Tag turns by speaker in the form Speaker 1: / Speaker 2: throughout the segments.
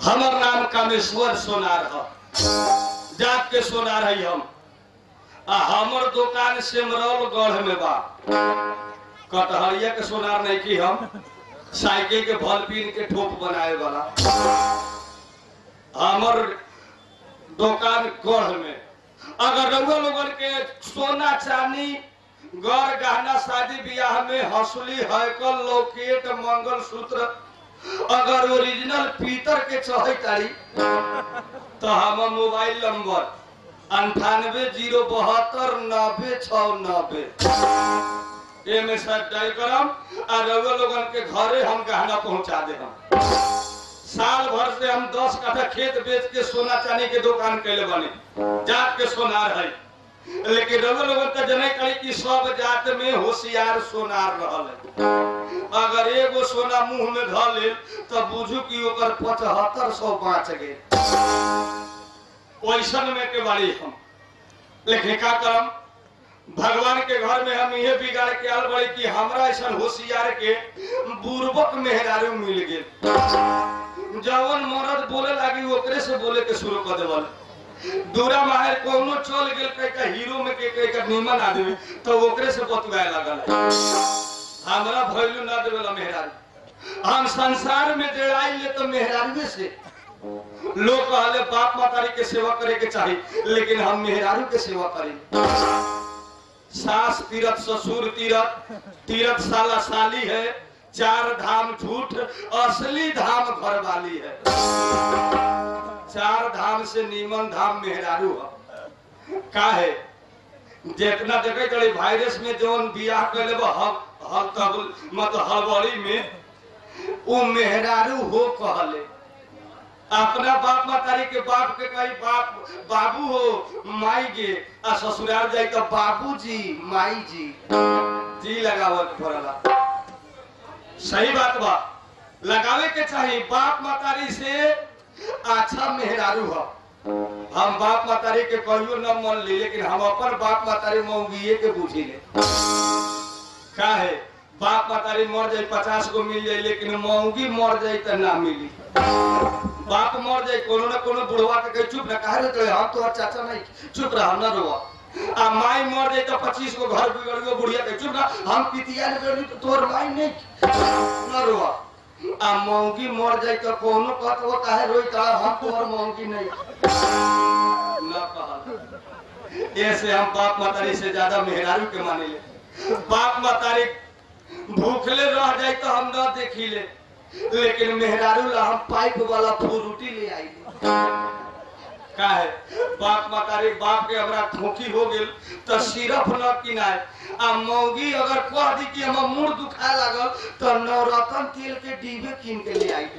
Speaker 1: हमर नाम कामेश्वर सोनार है जात के सोनार है हम आ हमर दुकान सिमरौल गढ़ में बा कटहरिया के सोनार नहीं की हम साइकिल के भल पीन के ठोप बनाए वाला हमर दुकान गढ़ में अगर रउआ लोगन के सोना चांदी गढ़ गहना शादी ब्याह में हंसुली हैकल लॉकेट मंगल सूत्र अगर ओरिजिनल पीतर के चढ़े तारी तो हमर मोबाइल नंबर अंठानवे जीरो बहत्तर नब्बे छ नब्बे एमे सब डायल करम आ रउआ लोगन के घरे हम गहना पहुंचा दे हम साल भर से हम दस कट्ठा खेत बेच के सोना चांदी के दुकान कैले बने जात के सोनार है लेकिन रउआ लोगन तो जने करी कि सब जात में होशियार सोनार रहल है अगर एगो सोना मुंह में धऽ लेल तो बुझू कि ओकर पचहत्तर सौ बाँच गए वैसन में के बारी हम लेकिन का करम भगवान के घर में हम ये बिगाड़ के आल बड़ी कि हमरा ऐसा होशियार के बुर्बक मेहरारू मिल गेल जवन मरद बोले लागी ओकरे से बोले के शुरू कर देवल दूरा माहर कोनो चल गेल कई का हीरो में के कई का नीमन आदमी तो ओकरे से बतवाए लगल हमरा भइलू ना देवेला मेहरारू हम संसार में डेराई ले तो मेहरारू से लोग कहले बाप मातारी के सेवा करे के चाही लेकिन हम मेहरारू के सेवा करी सास तीरथ ससुर तीरथ तीरथ साला साली है चार धाम झूठ असली धाम घर वाली है चार धाम से नीमन धाम मेहरारू है का है जितना देखे करे वायरस में जौन बियाह कैले बा हब हब तब मतलब हड़बड़ी में वो मेहरारू हो कहले अपना बाप मातारी के बाप के कही बाप बाबू हो माई गे आ ससुराल जाई तो बाबू जी माई जी जी लगावत पड़ला सही बात बा लगावे के चाहिए बाप मातारी से अच्छा मेहरारू हो हम बाप मातारी के कहियो न मन ली लेकिन हम अपन बाप मातारी मऊगिए के बुझी ले का है बाप मातारी मर जाए पचास गो मिल जाए लेकिन मऊगी मर जाए तो ना मिली बाप मर जाए कोनो ना कोनो बुढ़वा के कहे चुप ना कहे रे हम तो चाचा नहीं चुप रहा ना रोवा आ माई मर जाए तो पच्चीस गो घर बिगड़ गयो बुढ़िया के चुप ना हम पितिया ने बेड़ी तो तोर माई नहीं ना रोवा आ मौगी मर जाए तो कोनो कहत वो काहे रोई ता हम तोर मौगी नहीं ना कहा ऐसे हम बाप मातारी से ज्यादा मेहरारू के माने ले बाप मातारी भूखले रह जाए तो हम ना देखी ले लेकिन मेहरारू ला हम पाइप वाला फ्रूटी ले आई का है बाप मातारी बाप के हमरा खोखी हो गेल तो सिरफ न किनाए आ मौगी अगर कह दी कि हम मुंह दुखा लागल तो नवरत्न तेल के डिब्बे कीन के ले आई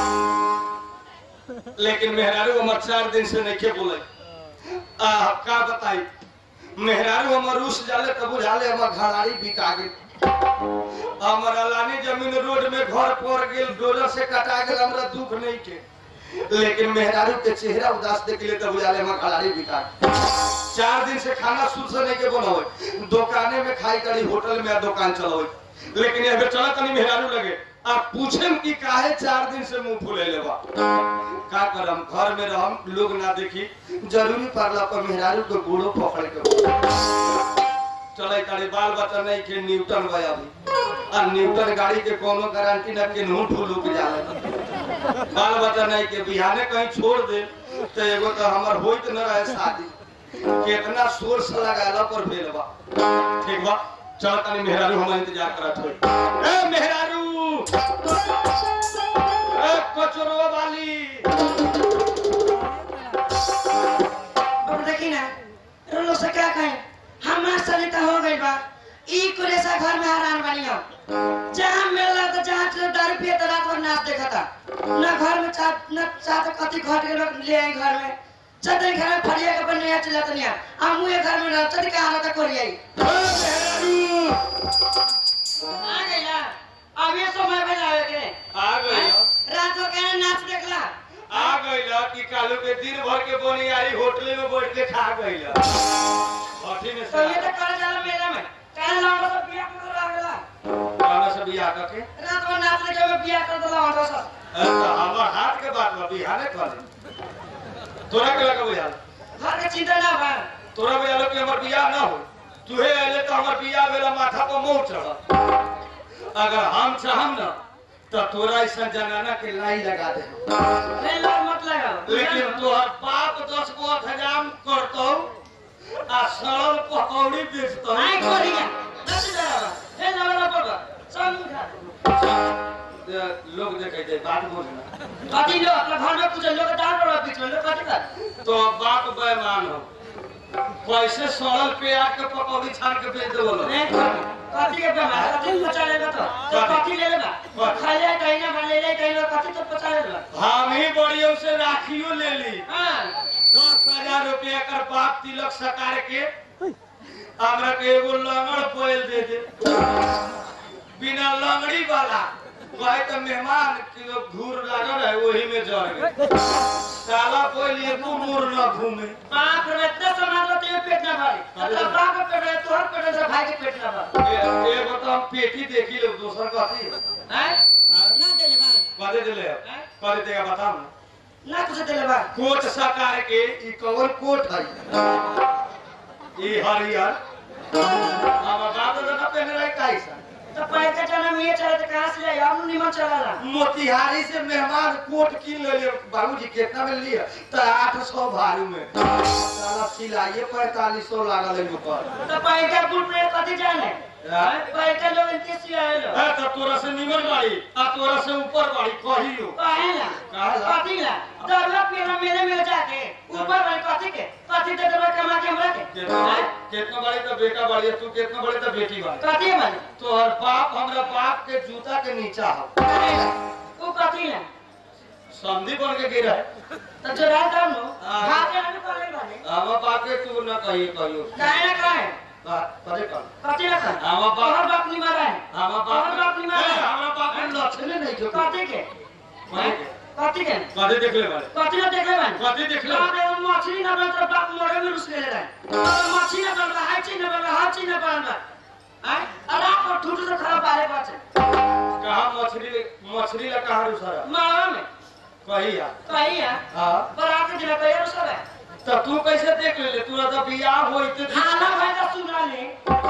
Speaker 1: लेकिन मेहरारू हमर चार दिन से नहीं बोले आ का बताई मेहरारू हमर रूस जाले तब बुझाले हमर घराड़ी बिका गेल हमर अलानी जमीन रोड में घर पड़ गेल डोजर से कटा गेल हमरा दुख नहीं के लेकिन मेहरारू के चेहरा उदास देख ले तब बुझाले हमर घराड़ी बिका गेल। चार दिन से खाना शुद्ध से नहीं के बनावे दुकाने में खाई करी होटल में आ दुकान चलावे लेकिन यहाँ चला तनी मेहरारू लगे आप पूछे कि काहे चार दिन से मुंह फुले लेबा का करम घर में रहम लोग ना देखी जरूरी पड़ला पर मेहरारू के गोड़ो पकड़ के चले तारी बाल बच्चा नहीं के न्यूटन गया अभी आ न्यूटन गाड़ी के कोनो गारंटी ना के नू ढुलुक जाले बाल बच्चा नहीं के बिहाने कहीं छोड़ दे तो एगो तो हमर होइत न रहे शादी कितना सोर्स लगाला पर भेल बा ठीक बा चल तनी मेहरारू हम इंतजार करत होई ए मेहरारू ए कचरो वाली
Speaker 2: अब देखी ना रोलो से क्या कहें हमार सने तो हो गई बा ई कुरेसा घर में हरान बनी हो जहाँ मिलला तो जहाँ चले दारू पिए तो रात भर नाच देखा था न घर में चाट न चाट कति घट के लोग ले आई घर में चतरी घर में फरिया के बन नया चला तनिया हम मुए घर में रह चतरी का हालत कर आई आ गई ना अब ये समय बजावे के
Speaker 1: आ गई हो।
Speaker 2: रात को कहना नाच देखला
Speaker 1: आ गईला कि कालू के दिन भर के बोनियारी होटले में बैठ के खा गईला अठी में
Speaker 2: तो ये
Speaker 1: से
Speaker 2: तो करे जाला मेला में कहना लौंडा सब बिया कर लागला
Speaker 1: गाना से बियाह करके
Speaker 2: रात में नाच लगे में बिया कर दला ऑटो सब
Speaker 1: तो हमर हाथ के बात बात बा बिहाने कॉलेज तोरा के लगा बुझाल
Speaker 2: घर के चिंता ना बा
Speaker 1: तोरा बुझाल कि हमर बियाह ना हो तुहे अइले तो हमर बियाह भेला माथा पर मोह चढ़ अगर हम चाहम ना तो तोरा ऐसा जनाना के लाई लगा दे
Speaker 2: नहीं लोग मत लगाओ
Speaker 1: लेकिन तोहर बाप दस गो हजाम करतौ आ सड़ल पकौड़ी बेचतौ
Speaker 2: नहीं करिया नहीं लगाओ हे लगा पड़ो सब उठा
Speaker 1: लोग देखे छै बात बोलना
Speaker 2: कथी लो अपना घर में कुछ लोग डाल पड़ो बीच में लोग कथी कर
Speaker 1: तो बाप बेमान हो कैसे सड़ल प्याज के पकौड़ी छान के बेच देबो लोग
Speaker 2: नहीं कर कथी के बेमार कथी पचा लेगा तो तो
Speaker 1: कथी?
Speaker 2: कथी ले लेगा
Speaker 1: कथी?
Speaker 2: खा ले कहीं ना खा ले ले कहीं ना कथी तो पचा लेगा
Speaker 1: हम ही बड़ियों से राखियो ले ली
Speaker 2: हां
Speaker 1: दस हजार रुपया कर बाप तिलक सकार के हमरा के एगो लंगड़ पोल दे दे बिना लंगड़ी वाला कहे तो मेहमान के लोग धूर लागल है वही में जड़ गए साला पोल एको मोर न घूमे
Speaker 2: बाप रे इतना सामान लो तेरे पेट ना भरे तो बाप के पेट है तोहर पेट है तो भाई के पेट ना भरे
Speaker 1: ए- एगो तो हम पेटी देखी ले दोसर कथी
Speaker 2: हैं ना दे ले बा
Speaker 1: कदे दिले कदे देगा बताओ ना
Speaker 2: ना कुछ दे ले बा
Speaker 1: कोट सकार के ई कवर कोट है ई हरियर हम बाप दादा ना पहने रहे कैसा
Speaker 2: तो पैर का जन्म ये चला तो कहां से ले हम निमन चला रहा
Speaker 1: मोतिहारी से मेहमान कोट कीन ले लिए बाबूजी कितना में लिए तो आठ सौ भारू में साला सिलाइए पैतालीस सौ लागल है ऊपर
Speaker 2: तो पैर का गुड़ में कथी जाने
Speaker 1: हाँ?
Speaker 2: पैर का लोग इनके सिया है लो
Speaker 1: है तो तोरा से निमन बाड़ी आ तोरा से ऊपर बाड़ी कहियो
Speaker 2: काहे ना
Speaker 1: काहे ला?
Speaker 2: कथी ला दरवा पियला मेरे में जाके ऊपर भाई कथी के कथी दे देबा कमा के हमरा के
Speaker 1: कितना
Speaker 2: हैं?
Speaker 1: कितना बाड़ी तो बेटा बाड़ी है, तू कितना बाड़ी तो बेटी बाड़ी
Speaker 2: कथी है भाई
Speaker 1: तोहर बाप हमरा बाप के जूता के नीचा हो
Speaker 2: काहे ला? वो कथी ला
Speaker 1: समझी बन के गिरा है
Speaker 2: तो जो रात हम लो
Speaker 1: हाँ।
Speaker 2: खा के आने पड़े भाई
Speaker 1: हम बाप के तू न कहिए कहियो
Speaker 2: काहे ना काहे
Speaker 1: बात करे कर
Speaker 2: कथी ला कर
Speaker 1: हम बाप
Speaker 2: तोहर बाप नहीं मारा है
Speaker 1: हम बाप
Speaker 2: तोहर बाप नहीं मारा
Speaker 1: ए,
Speaker 2: है
Speaker 1: हमरा बाप के लक्षण नहीं जो
Speaker 2: कथी के
Speaker 1: कथी के?
Speaker 2: कथी के
Speaker 1: कदे देख ले बारे
Speaker 2: कथी ला देख ले भाई
Speaker 1: कथी देख ले
Speaker 2: बाप रे वो मछली ना बन तो बाप मोड़े में रुस ले रहा है और मछली ना बन रहा है चीज ना बन रहा है चीज ना बन रहा है अरे आप ठूठ से खराब बारे पास
Speaker 1: कहा मछली मछली ला कहा रुसारा
Speaker 2: मारा में
Speaker 1: कहिया
Speaker 2: कही है
Speaker 1: हां
Speaker 2: बरात के दिन कही रुसा है
Speaker 1: तो तू कैसे देख ले तू तो बियाह होइते
Speaker 2: खाना भाई का सुना ले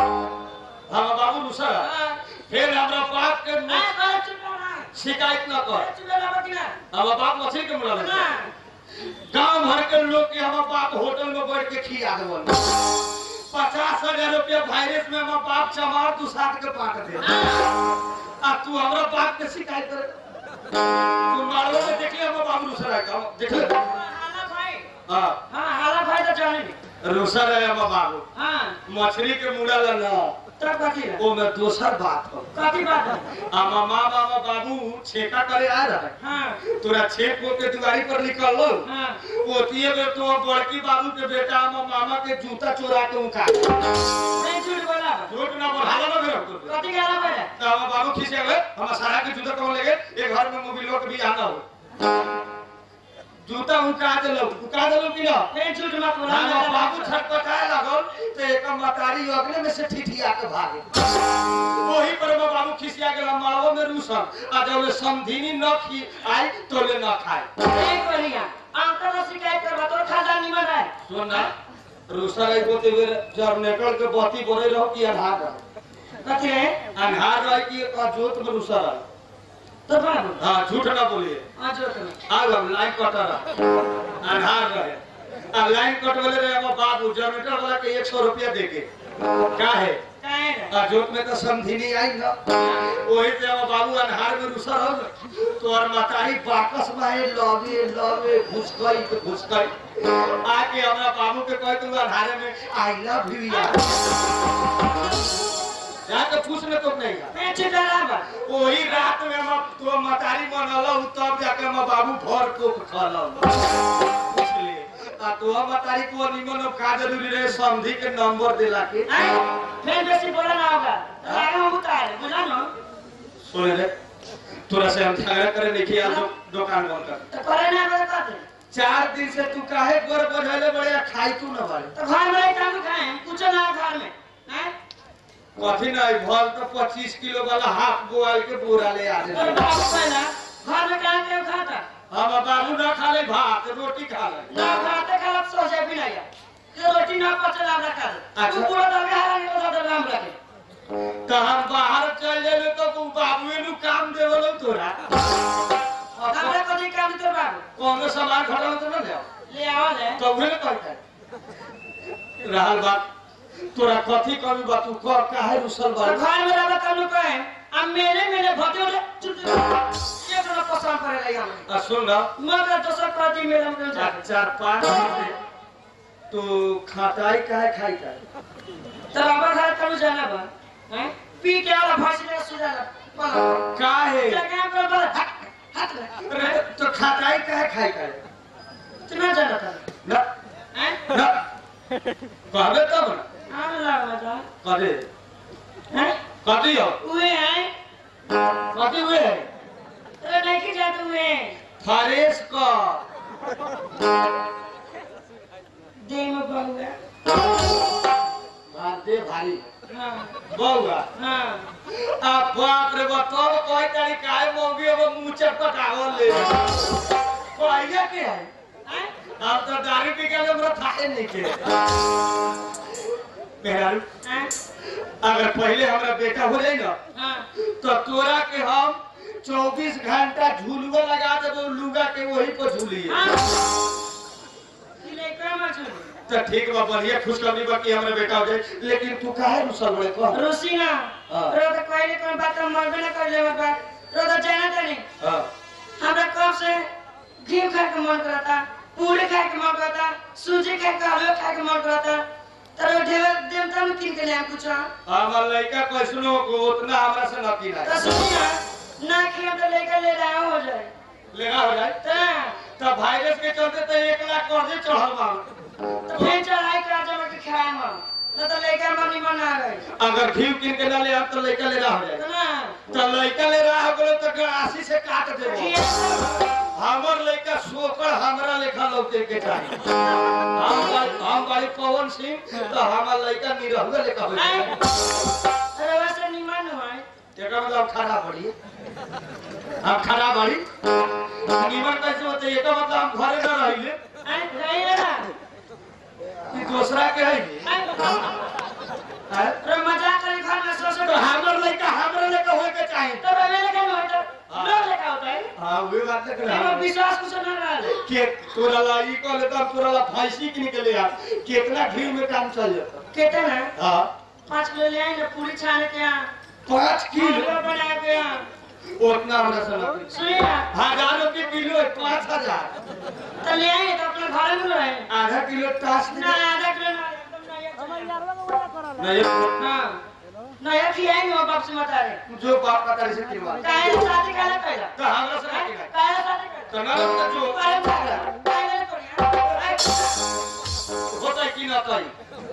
Speaker 1: हम बाबू रुसारा
Speaker 2: हाँ।
Speaker 1: फिर हमरा बाप के
Speaker 2: ए,
Speaker 1: न-
Speaker 2: अरे चुप रहो ना
Speaker 1: शिकायत न कर
Speaker 2: ए, चुप रहो ना बकिना
Speaker 1: हम बाप मछली के मुला
Speaker 2: ना
Speaker 1: गांव भर के लोग के हम बाप होटल में बैठ के खिया देवन पचास हजार रुपया वायरस में हम बाप चमार तू साथ के पाट दे आ तू हमरा बाप के शिकायत करे तू मारो में देख ले हम बाबू रुसरा का देख ले
Speaker 2: हाला भाई
Speaker 1: हां
Speaker 2: हाँ हाला भाई तो जाने नहीं
Speaker 1: रुसर है हम बाबू
Speaker 2: हाँ
Speaker 1: मछली के मुड़ा ला ना
Speaker 2: तब कथी है
Speaker 1: ओ में दोसर बात हो
Speaker 2: कथी बात है
Speaker 1: आ मामा मामा बाबू छेका करे आ रहा है
Speaker 2: हाँ
Speaker 1: तोरा छेक हो के दुआरी पर निकल लो
Speaker 2: हाँ
Speaker 1: ओतिए में तो बड़की बाबू के बेटा हम मामा के जूता चोरा के उठा
Speaker 2: नहीं झूठ बोला
Speaker 1: झूठ ना बोल हाला ना फिर हमको
Speaker 2: कथी के हाला भाई
Speaker 1: तो हम बाबू खींचे गए हम सारा के जूता कौन लेगे एक घर में मोबिलो के भी आना हो जूता उका देलो उका देलो कि ना
Speaker 2: नहीं झूठ मत बोला
Speaker 1: हम बाबू छटपटाए लागल तो एक मतारी अगले में से ठिठिया के भागे वही पर हम बाबू खिसिया के मालवा में रूसन आ जब समधिनी न खी आई तो ले न खाए
Speaker 2: नहीं करिया अंकल से शिकायत करवा तो खाजा निमन है
Speaker 1: सुन ना रूसा रही को तेरे जब निकल के बत्ती बोले रहो कि अन्हार रहो
Speaker 2: कथी है
Speaker 1: अन्हार रहे कि एक जोत में रूसा रहे
Speaker 2: तो बाबू
Speaker 1: हाँ झूठ ना बोलिए
Speaker 2: हाँ जो तुम्हें
Speaker 1: आग हम लाइन कटर अन्हार रहे आ लाइन कट वाले रहे हम बाबू जनरेटर वाला के एक सौ रुपया दे के का है
Speaker 2: काहे रे
Speaker 1: आ जोत में तो समधिनी आई ना वही से हम बाबू अन्हार में रूसा रहो ना तो और मतारी बाकस में लवे लवे घुस गई तो घुस गई आके हमरा बाबू के कहे तू अन्हारे में आई लव यू यार जाके पूछ ले तो नहीं यार
Speaker 2: मैं चिल्ला बा
Speaker 1: वही रात में हम तो मतारी मनल तब जाके हम बाबू भर को खल पूछले आ तो हम मतारी को निमन का जरूरी रहे समझी के नंबर दिला के
Speaker 2: हैं फिर बेसी बोला ना होगा आगे हम उतार बुझा ना
Speaker 1: सुन रे तोरा से हम झगड़ा करे नहीं किया दो, दुकान बंद कर
Speaker 2: तो करे ना करे कर दे
Speaker 1: चार दिन से तू काहे गोर बढ़ले बड़े आ खाई तू न बारे
Speaker 2: तो घर में काम खाए कुछ ना घर में हैं
Speaker 1: कथी नहीं भल तो पच्चीस किलो वाला हाफ बोआल के बोरा ले आ
Speaker 2: और
Speaker 1: रहे
Speaker 2: बाबू पहला घर में काम के खाता
Speaker 1: हम बाबू ना खा ले भात रोटी खा ले
Speaker 2: ना भाते खाला सो जाए भी नहीं ये रोटी ना पचल हमरा खा
Speaker 1: अच्छा।
Speaker 2: तू पूरा दल हरा नहीं तो दल हमरा के
Speaker 1: तो हम बाहर चल जेबे तो तू बाबूए नु काम देवलो तोरा
Speaker 2: हमरा को नहीं काम तो बाबू
Speaker 1: कोनो सामान खड़ा तो ना ले
Speaker 2: ले आओ ले
Speaker 1: तो उहे ना कहता रहल बात तोरा कथी कमी बा तू कह काहे रुसल बा
Speaker 2: तो घर में रहला तनु कहे अब मेरे मेरे भते ले चुप ये तो पसंद करे लगे हमें
Speaker 1: आ सुन ना
Speaker 2: मगर दोसर प्रति मेरे में जा
Speaker 1: चार चार पाँच तू खाताई काहे खाई काहे
Speaker 2: तो बाबा घर तनु जाना बा हैं पी के आला फांसी ले सुजाला बोलो
Speaker 1: काहे
Speaker 2: जगह पर बोल हट हट ले
Speaker 1: अरे तो खाताई काहे खाई काहे
Speaker 2: तू ना जाना था
Speaker 1: ना
Speaker 2: हैं
Speaker 1: ना कहबे तब ना
Speaker 2: आने लगा था
Speaker 1: कदे
Speaker 2: हैं
Speaker 1: कथी हो
Speaker 2: उए हैं
Speaker 1: कथी हुए
Speaker 2: तो नहीं की जाते हुए
Speaker 1: फरेश कर
Speaker 2: दे में बहुआ
Speaker 1: भाते भारी
Speaker 2: हाँ
Speaker 1: बउआ
Speaker 2: हाँ
Speaker 1: आ बाप रे बताओ कोई तारी काहे मोगी अब मुंह चटपटावल ले कोइया के है
Speaker 2: हैं
Speaker 1: अब तो दारू पी के हमरा थाहे नहीं के मेहरारू
Speaker 2: हैं
Speaker 1: अगर पहले हमरा बेटा हो जाए ना
Speaker 2: हाँ
Speaker 1: तो तोरा के हम 24 घंटा झूलुआ लगा देबो लुगा के वही पर झूलिए
Speaker 2: हाँ ले कर मत
Speaker 1: तो ठीक बा बढ़िया खुशखबरी बा कि हमरा बेटा हो जाए लेकिन तू काहे रुसल बड़े कह
Speaker 2: रोसी ना
Speaker 1: हाँ।
Speaker 2: रो तो कोई नहीं कोई बात हम मरबे ना कर ले बात रो तो जाना तो नहीं
Speaker 1: हां
Speaker 2: हमरा कब से घी खाए के मन करता पूरी खाए के मन करता सूजी खाए के हलवा खाए के मन करता तर ढेर देवता में किन के ले कुछ
Speaker 1: हमर लड़का कैसनो को उतना हमरा से न किना
Speaker 2: तो सुनी ना ना खिया तो लेकर ले रहा हो जाए
Speaker 1: लेना हो जाए
Speaker 2: तो
Speaker 1: तो वायरस के चलते तो एक लाख कर्जे चढ़ल बा
Speaker 2: तो फिर चढ़ाई के आज में खाए हम न तो लेकर हम निमन आ गए
Speaker 1: अगर घी किन के ना ले अब तो लड़का ले रहा हो जाए
Speaker 2: तो ना
Speaker 1: तो लड़का ले रहा हो गेलो तो गड़ासी से काट देबो
Speaker 2: खिया
Speaker 1: हमर लड़का सोकर हमरा लेखा लौटे के चाहिए हम बाई- हम बाई पवन सिंह तो हमर लड़का निरहुए लेखा हो
Speaker 2: आए
Speaker 1: जाए
Speaker 2: अरे वैसे निमन हुआ
Speaker 1: तेरा मतलब खड़ा पड़ी हम खड़ा पड़ी निमन कैसे होते ये मतलब हम घरे न रहिले
Speaker 2: आए रहिए ना
Speaker 1: कि दूसरा के है
Speaker 2: आए अरे मजाक करे घर में सो सो
Speaker 1: तो हमर लड़का हमरा लेखा होए के चाहिए
Speaker 2: तो रहे लेकर नहीं होता लोग लेकर होता है
Speaker 1: हाँ वे बात है
Speaker 2: एमे विश्वास कुछ न रहा
Speaker 1: के तोरा ला ई कहले तब तोरा ला फांसी के निकले आ कितना घी में काम चल जाता
Speaker 2: कितना है
Speaker 1: हाँ
Speaker 2: पाँच किलो ले आई ना पूरी छान के यहाँ
Speaker 1: पाँच किलो
Speaker 2: हलवा बना के यहाँ
Speaker 1: उतना हमरा से ना
Speaker 2: सुनिए ना
Speaker 1: हजार रुपये किलो है पाँच हजार
Speaker 2: तो ले आई तो अपने घर में रहे
Speaker 1: आधा किलो टास
Speaker 2: ना आधा किलो ना एकदम नया चाहिए।
Speaker 1: नहीं
Speaker 2: हाँ नया खियाई में बाप से बता रहे
Speaker 1: जो बाप का तारी से किरवा
Speaker 2: काहे से शादी काहे कैला
Speaker 1: तो हमरा से ना किरवा
Speaker 2: काहे से शादी कैला
Speaker 1: तो ना तो जो
Speaker 2: काहे से कैला काहे से करिया
Speaker 1: होता कि ना कही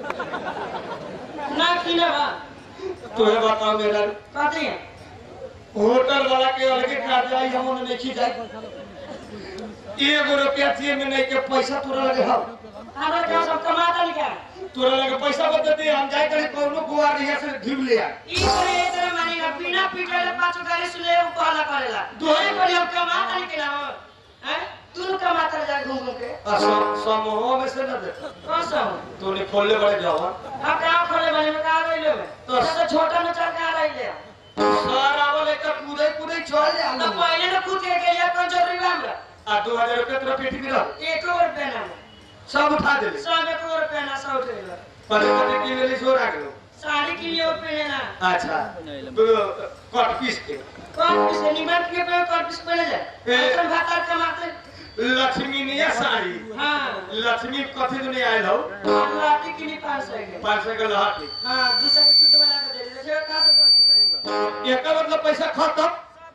Speaker 2: ना किना बा
Speaker 1: तो ये बताओ मेरा
Speaker 2: कहते हैं
Speaker 1: होटल वाला के अलगे काट जाई हम उन्हें नहीं खी जाए एगो रुपया दिए में नहीं के पैसा तोरा लगे हम
Speaker 2: हमारा क्या सब कमाता नहीं क्या
Speaker 1: तोरा लगे पैसा बता दे हम जाए करे कौनो गुआर रिया से घिव ले आ
Speaker 2: ई करे ए तरह मानी ना बिना पीटे ले पांचों गाली सुने वो कहला करेला दोहे पर हम कमाता नहीं केला हो हैं तू लोग कमाता रह जा घूम घूम के
Speaker 1: आ सम- समूह में से ना दे
Speaker 2: कौन सा हो
Speaker 1: तूने खोलले बड़े जावा
Speaker 2: अब कहाँ खोले बने में कहाँ रही ले
Speaker 1: तो-
Speaker 2: तो तो छोटा में चल कहाँ रही ले
Speaker 1: सारा वाले का कूदे कूदे चल जा
Speaker 2: तो पहले ना कूद के के लिए कौन जरूरी बा हमरा
Speaker 1: आ दो हजार रुपया तेरा पेटी में रह
Speaker 2: एक और पहना
Speaker 1: सब उठा दे
Speaker 2: सब एक और पहना सब उठेला
Speaker 1: पहले पहले की ले ली सो रख लो
Speaker 2: साड़ी के लिए और पहने ना
Speaker 1: अच्छा तो कट पीस के
Speaker 2: कौन किसे निमन के पे कौन किस पहने
Speaker 1: ए।
Speaker 2: जाए अपन भातार कमाते
Speaker 1: लक्ष्मी निया साड़ी
Speaker 2: हाँ
Speaker 1: लक्ष्मी कथी दुनिया आयल हो
Speaker 2: लाठी के लिए पास है के
Speaker 1: पाँच सौ के लहटी
Speaker 2: हाँ दूसरा के दूध वाला के दे दे जे कहाँ से पहुंचे
Speaker 1: एक मतलब पैसा खत्म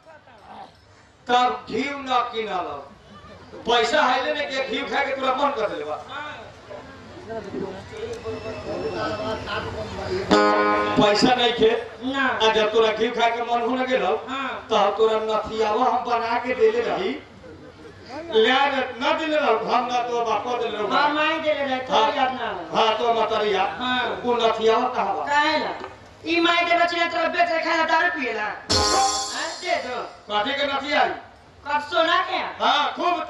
Speaker 1: तब घी न किना लो पैसा है ले के घी खा के तोरा मन कर देलवा पैसा नहीं खे
Speaker 2: ना
Speaker 1: आ जब तोरा घी खा के मन होने गेलो
Speaker 2: हाँ
Speaker 1: तो तोरा नथियावा हम बना के देले रही ले न दिले रहो हम ना तो बापो दिले रहो
Speaker 2: और माई दे रहे तो
Speaker 1: हाँ।
Speaker 2: याद ना आवे।
Speaker 1: हाँ तो मतरिया
Speaker 2: हाँ।
Speaker 1: वो नथियावा कहाँ बा
Speaker 2: काहे ला ई माई के बच्चे तो बेच के खाना दारू पिएला हाँ, दे दो
Speaker 1: कथी के नथिया
Speaker 2: कब सोना के
Speaker 1: हाँ खूब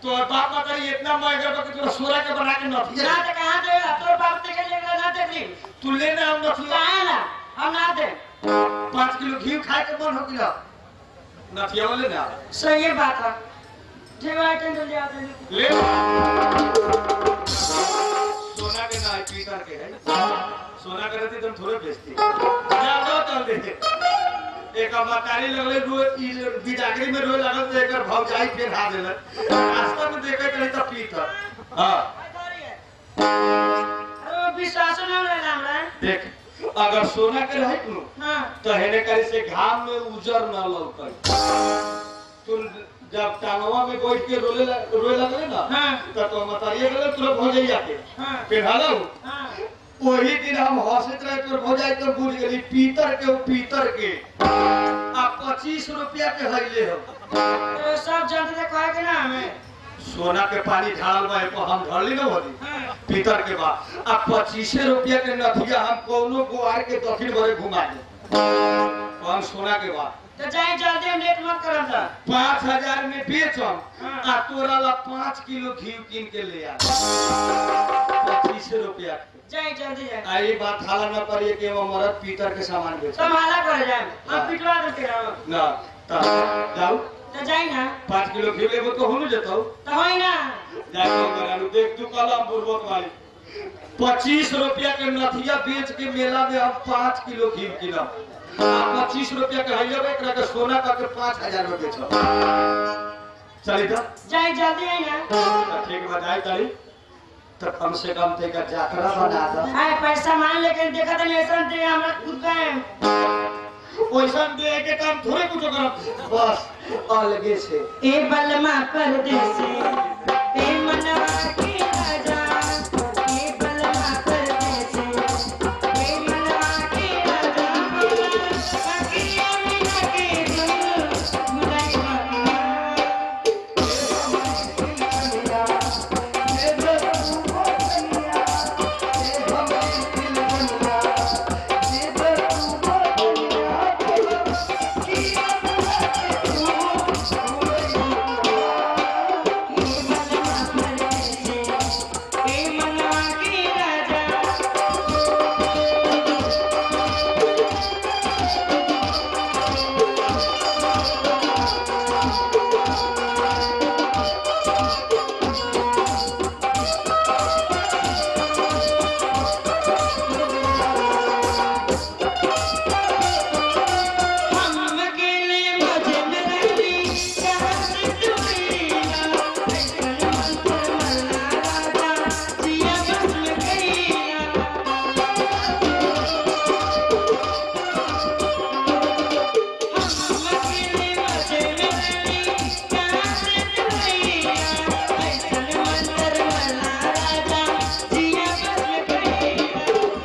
Speaker 1: तो बाप बता इतना महंगा बा कि तोरा सोना के बना के
Speaker 2: ना
Speaker 1: नथिया
Speaker 2: तो कहाँ दे तोर बाप ते के लेकर ना देखली
Speaker 1: तू लेना हम नथिया
Speaker 2: कहाँ ना हम ना दे
Speaker 1: पाँच किलो घी खाए के मन हो गया नथिया वाले ना
Speaker 2: सही बात है ठीक है आइटम जल्दी आ जाए
Speaker 1: ले सोना के ना है पीतल के है सोना के रहती तुम थोड़े बेचती जा दो चल दे एक मतारी लगले रो ई बिजागरी में रोए लगल तो एकर भौजाई फिर हा देल रास्ता में देखे कहीं तो पीतल हां
Speaker 2: अरे विश्वास ना रहला हमरा
Speaker 1: देख अगर सोना के रहे नु
Speaker 2: हां
Speaker 1: तो हेने करे से घाम में उजर न लौकै तू जब टांगवा में बैठ के रोले लग- रोए लगले ना
Speaker 2: हाँ।
Speaker 1: तो तो मतारिए गले तुरंत हो जाई जाके
Speaker 2: हां
Speaker 1: फिर हालो
Speaker 2: हां
Speaker 1: वही दिन हम हंसत रहे तो हो जाए तो बुझ गली पीतर के वो पीतर के आ पच्चीस रुपया के हईले हो
Speaker 2: तो सब जानते थे कहे के ना हमें
Speaker 1: सोना के पानी ढाल बा एपर हम ढाली ना होली
Speaker 2: हां
Speaker 1: पीतर के बा आ पच्चीसे रुपया के नथिया हम कोनो गुआर के दक्षिण भरे घुमा दे हम सोना के बा
Speaker 2: तो जाए जल्दी हम लेट मत करम जा
Speaker 1: पाँच हजार में बेचम
Speaker 2: हाँ।
Speaker 1: आ तोरा ला पाँच किलो घी कीन के ले आ पच्चीस रुपया के
Speaker 2: जाए जल्दी जाए
Speaker 1: आ ये बात हाला न करिए कि वो मरद पीतर के सामान बेच
Speaker 2: संभाला कर जाए
Speaker 1: हाँ।
Speaker 2: हम पिटवा देते रहो
Speaker 1: ना ता जाऊ
Speaker 2: तो जाए ना
Speaker 1: पाँच किलो घी लेबो तो होनु जतौ
Speaker 2: तो होई ना
Speaker 1: जाके करालू देख तू कलम बुर्बक वाली पच्चीस रुपया के नथिया बेच के मेला में हम पाँच किलो घी किनब आ पच्चीस रुपया के हइले एकरा के सोना करके पाँच हजार में बेचब चली तो
Speaker 2: जाए जल्दी आई ना
Speaker 1: तो ठीक बताई तारी तो कम से कम ते का जाकरा बना दो
Speaker 2: हाय पैसा मान लेके देखा था ऐसा दे हमरा खुद का है
Speaker 1: वैसा दे के काम थोड़े कुछ करब बस अलगे से
Speaker 2: ए बलमा परदेसी ए मनवा के राजा ए बलमा परदेसी ए मनवा के राजा बाकी अमीना के दिल मुलाई ए मनवा के राजा हम अकेले मजन रही कहाँ से दूरिया ऐसन मंत्र मल्ला राजा जिया बस में गईया हम अकेले मजन रही कहाँ से दूरिया ऐसन मंत्र मल्ला राजा जिया बस में गईया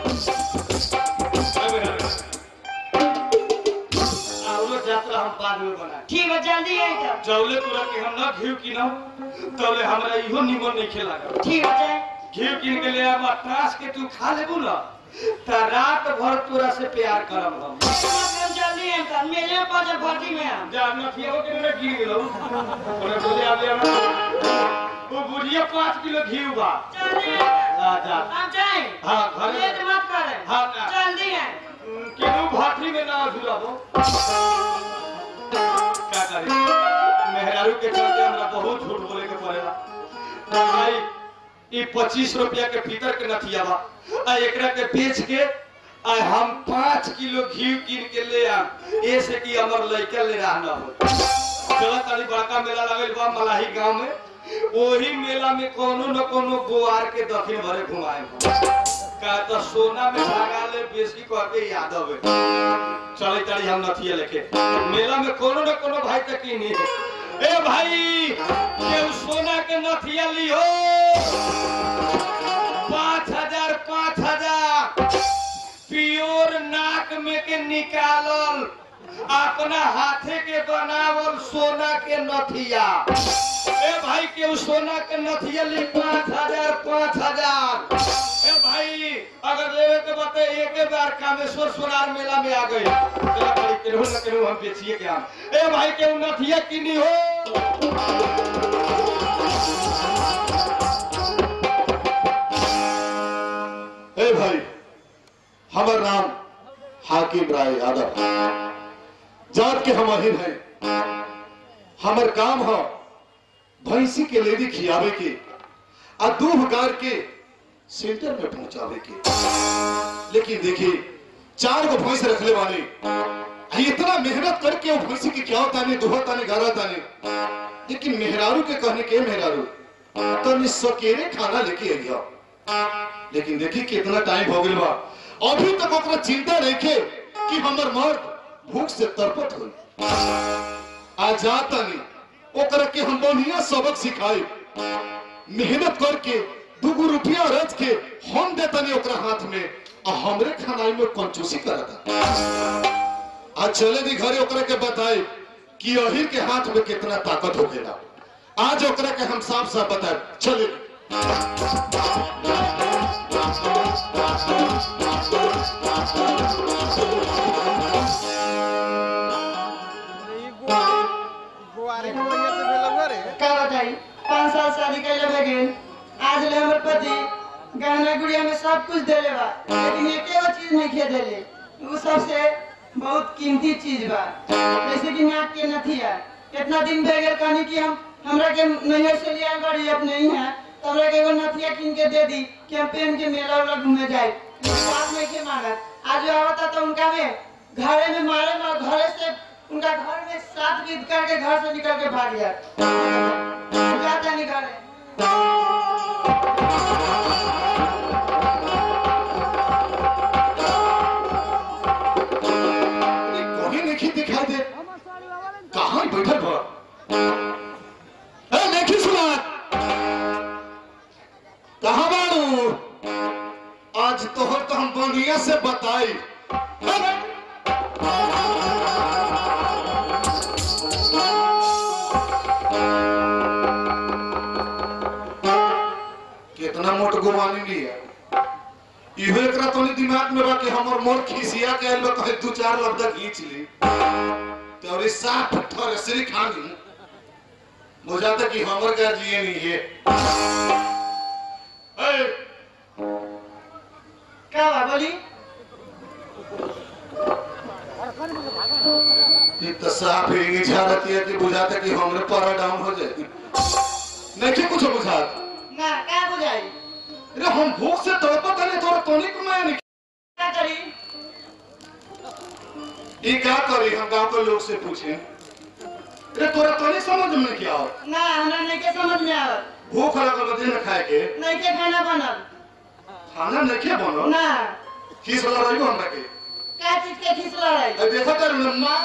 Speaker 1: औरो यात्रा हम बाद में बनाए
Speaker 2: ठीक है जल्दी आई तब
Speaker 1: जौले तोरा के हम ना घी किनौ तौले हमरा इहो निमन नहीं खेला
Speaker 2: ठीक है जाए
Speaker 1: घी किन के ले आब टास के तू खा लेबू ना त रात भर तोरा से प्यार करब हम
Speaker 2: हम जल्दी आई तब मेले पर भर्ती में हम
Speaker 1: जा न पियो के ना घी गेलो ओने बोले आबे हम वो बुढ़िया पाँच किलो घी बा
Speaker 2: जल्दी आई तब।
Speaker 1: आ जा
Speaker 2: हम जाए
Speaker 1: हाँ, घर में-
Speaker 2: लेट मत करे
Speaker 1: हाँ, ना।
Speaker 2: जल्दी आए
Speaker 1: केहू भाटी में ना झुलाबो का करी मेहरारू के चलते हमरा बहुत झूठ बोले के पड़ेला तो भाई ई पच्चीस रुपया के भीतर के नथिया बा आ एकरा के बेच के आ हम पाँच किलो घी कीन के ले आम ऐसे कि हमर लड़का ले रहा न हो चला ताली बड़का मेला लगल बा मलाही गांव में ओही मेला में कोनो न कोनो गोवार के दक्षिण भरे घुमाए का तो सोना में भागा ले बेसी कह के याद आवे चले चली हम नथिया लेके मेला में कोनो न कोनो भाई तक की नहीं ए भाई केहू सोना के नथिया लिहो पाँच हजार पाँच हजार प्योर नाक में के निकालल अपना हाथे के बनावल सोना के नथिया ए भाई के उ सोना के नथिया ली पाँच हजार पाँच हजार ए भाई अगर लेवे के बात एक बार कामेश्वर सोनार मेला में आ गए चला भाई केहू न केहू हम बेचिए के हम ए भाई के उ नथिया किनी हो
Speaker 3: रहीम राय यादव जात के हम अहिन है हमर काम है भैंसी के लेदी खियावे के आ दूध गार के सेंटर में पहुंचावे के लेकिन देखिए चार गो भैंस रखले वाले आ इतना मेहनत करके वो भैंसी की क्या ताने दुहा ताने गारा ताने लेकिन मेहरारू के कहने के मेहरारू तनी सकेरे खाना लेके आइया लेकिन देखी कितना टाइम हो गया बा अभी तक ओकरा चिंता रखे कि हमर मर्द भूख से तरपत हो आ जाता नहीं ओकरा के हम बढ़िया सबक सिखाई मेहनत करके दूगो रुपया रच के हम देता नहीं ओकरा हाथ में आ हमरे खानाई में कंजूसी करता आज चले दी घरे ओकरा के बताए कि अहिर के हाथ में कितना ताकत होखेला आज ओकरा के हम साफ साफ बताए चले
Speaker 4: गुआरे के बढ़िया से भेलौआ रे
Speaker 2: का बताई पाँच साल शादी कैले भगे आज ले हमर पति गहना गुड़िया में सब कुछ देले बा लेकिन एके गो चीज नहीं खे देले उ सबसे बहुत कीमती चीज बा जैसे कि नाक के नथिया कितना दिन भे गेल कहनी कि हम हमरा के नैहर से लिया गाड़ी अब नहीं है तो हमरा के एगो नथिया कीन के दे दी कि हम पहन के मेला उला घूमे जाए बात नहीं के मांगत आज जो आवता तो उनका में घरे में मारे और घरे से उनका घर में सात गीत करके घर से निकल के भाग गया जाता नहीं घरे
Speaker 3: कहीं नहीं दिखाई दे कहाँ बैठल बा ए नहीं सुना कहाँ बाड़ू आज तोहर तो हम बढ़िया से बताई अरे! कितना मोट गुमानी लिया इहो एकरा तोनी दिमाग में बा कि हमर मोर खिसिया के आइल बा कहे दू चार लफ्ज खींच ली तो और साफ ठर श्री खानी बुझाता कि हमर गार्जियन ही है ए,
Speaker 2: क्या बा बोली
Speaker 3: ये तो साफ ही झाड़ती है कि बुझाता कि हमरे पारा डाउन हो जाए नहीं कि कुछ बुझात
Speaker 2: ना क्या बुझाई
Speaker 3: अरे हम भूख से तड़पत है तोरा तोनी को मैं नहीं
Speaker 2: क्या करी
Speaker 3: ये क्या करी हम गांव के लोग से पूछे अरे तोरा तोनी समझ में क्या हो
Speaker 2: ना हमरा नहीं के समझ में आवत
Speaker 3: भूख लगल बदे न खाए के
Speaker 2: नहीं के खाना बनल
Speaker 3: खाना नहीं के बनो
Speaker 2: ना
Speaker 3: खीस वाला रही हमरा के
Speaker 2: क्या चीज के खिसला रही
Speaker 3: अब देखो तर माँ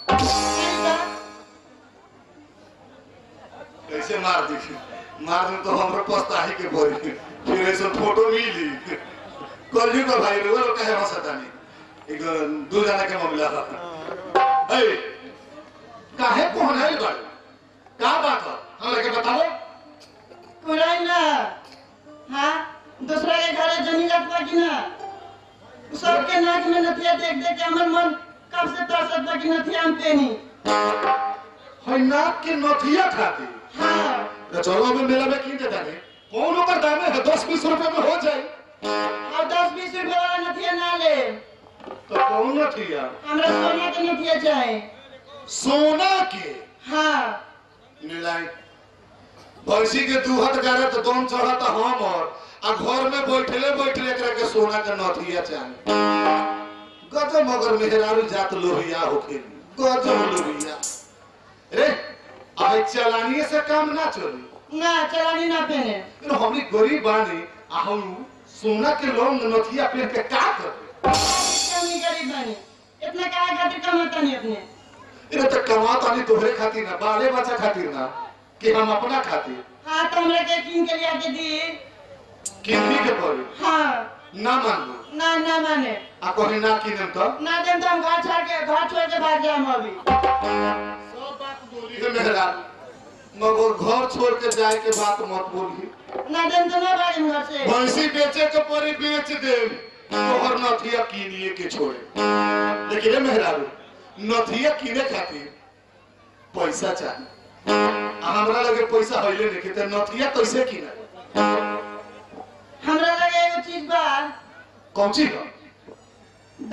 Speaker 3: कैसे मार दी मार दी तो हमरा पछताही के पड़ी फिर ऐसे फोटो मिली कल का भाई रे वो कहे हंसता नहीं एक दो जना के मामला था ए काहे कौन है बड़ का बात है हमरा के बताओ
Speaker 2: कुराई ना हाँ दूसरा के घरे जनी लग पा कि ना उ सबके नाक में नथिया देख देख के हमर मन कब से तरसत बा कि नथिया हम पेनी
Speaker 3: है नाक के नथिया खाती
Speaker 2: हाँ
Speaker 3: तो चलो अभी मेला में की देता नहीं कौन ओकर दाम है दस बीस रुपए में हो जाए
Speaker 2: और दस बीस रुपए वाला नथिया ना ले
Speaker 3: तो कौन नथिया
Speaker 2: हमरा सोना के नथिया चाहे
Speaker 3: सोना के
Speaker 2: हाँ
Speaker 3: मिलाई भैंसी के दूहत गारे तो दम चढ़त हम और आ घर में बैठले बैठले एकरा के सोना के नथिया चाहे गजब मगर मेहरारू जात लोहिया होखे गजब लोहिया रे अब चलानिए से काम ना चली
Speaker 2: ना चलानी ना पहने
Speaker 3: लेकिन हमनी गरीब बानी आ हम सोना के लोन नथिया पहन के का करबे
Speaker 2: कमी गरीब बनी इतना काय खातिर कमाता नहीं अपने
Speaker 3: इने तो कमा तानी तोहरे खातिर ना बाले बच्चा खातिर ना कि हम अपना खातिर
Speaker 2: हाँ तो हमरा के किन के लिया के दी
Speaker 3: किन्नी के पड़ी
Speaker 2: हाँ
Speaker 3: ना मान लो
Speaker 2: ना ना माने
Speaker 3: आ कहीं ना किनम तो
Speaker 2: ना देम तो हम घर छोड़ के घर छोड़ के भाग जाए अभी
Speaker 3: सब बात बोली है मेहरा मगर घर छोड़ के जाए के बात मत बोली
Speaker 2: ना देम तो ना भागेम घर से
Speaker 3: भैंसी बेचे के परी बेच दे तोहर नथिया किनिए के छोड़े लेकिन रे मेहरारू नथिया किने खातिर पैसा चाहिए आ हमरा लगे पैसा हइले नहीं तो नथिया कैसे किना
Speaker 2: हमरा लगे एगो चीज बा
Speaker 3: कौन चीज बा?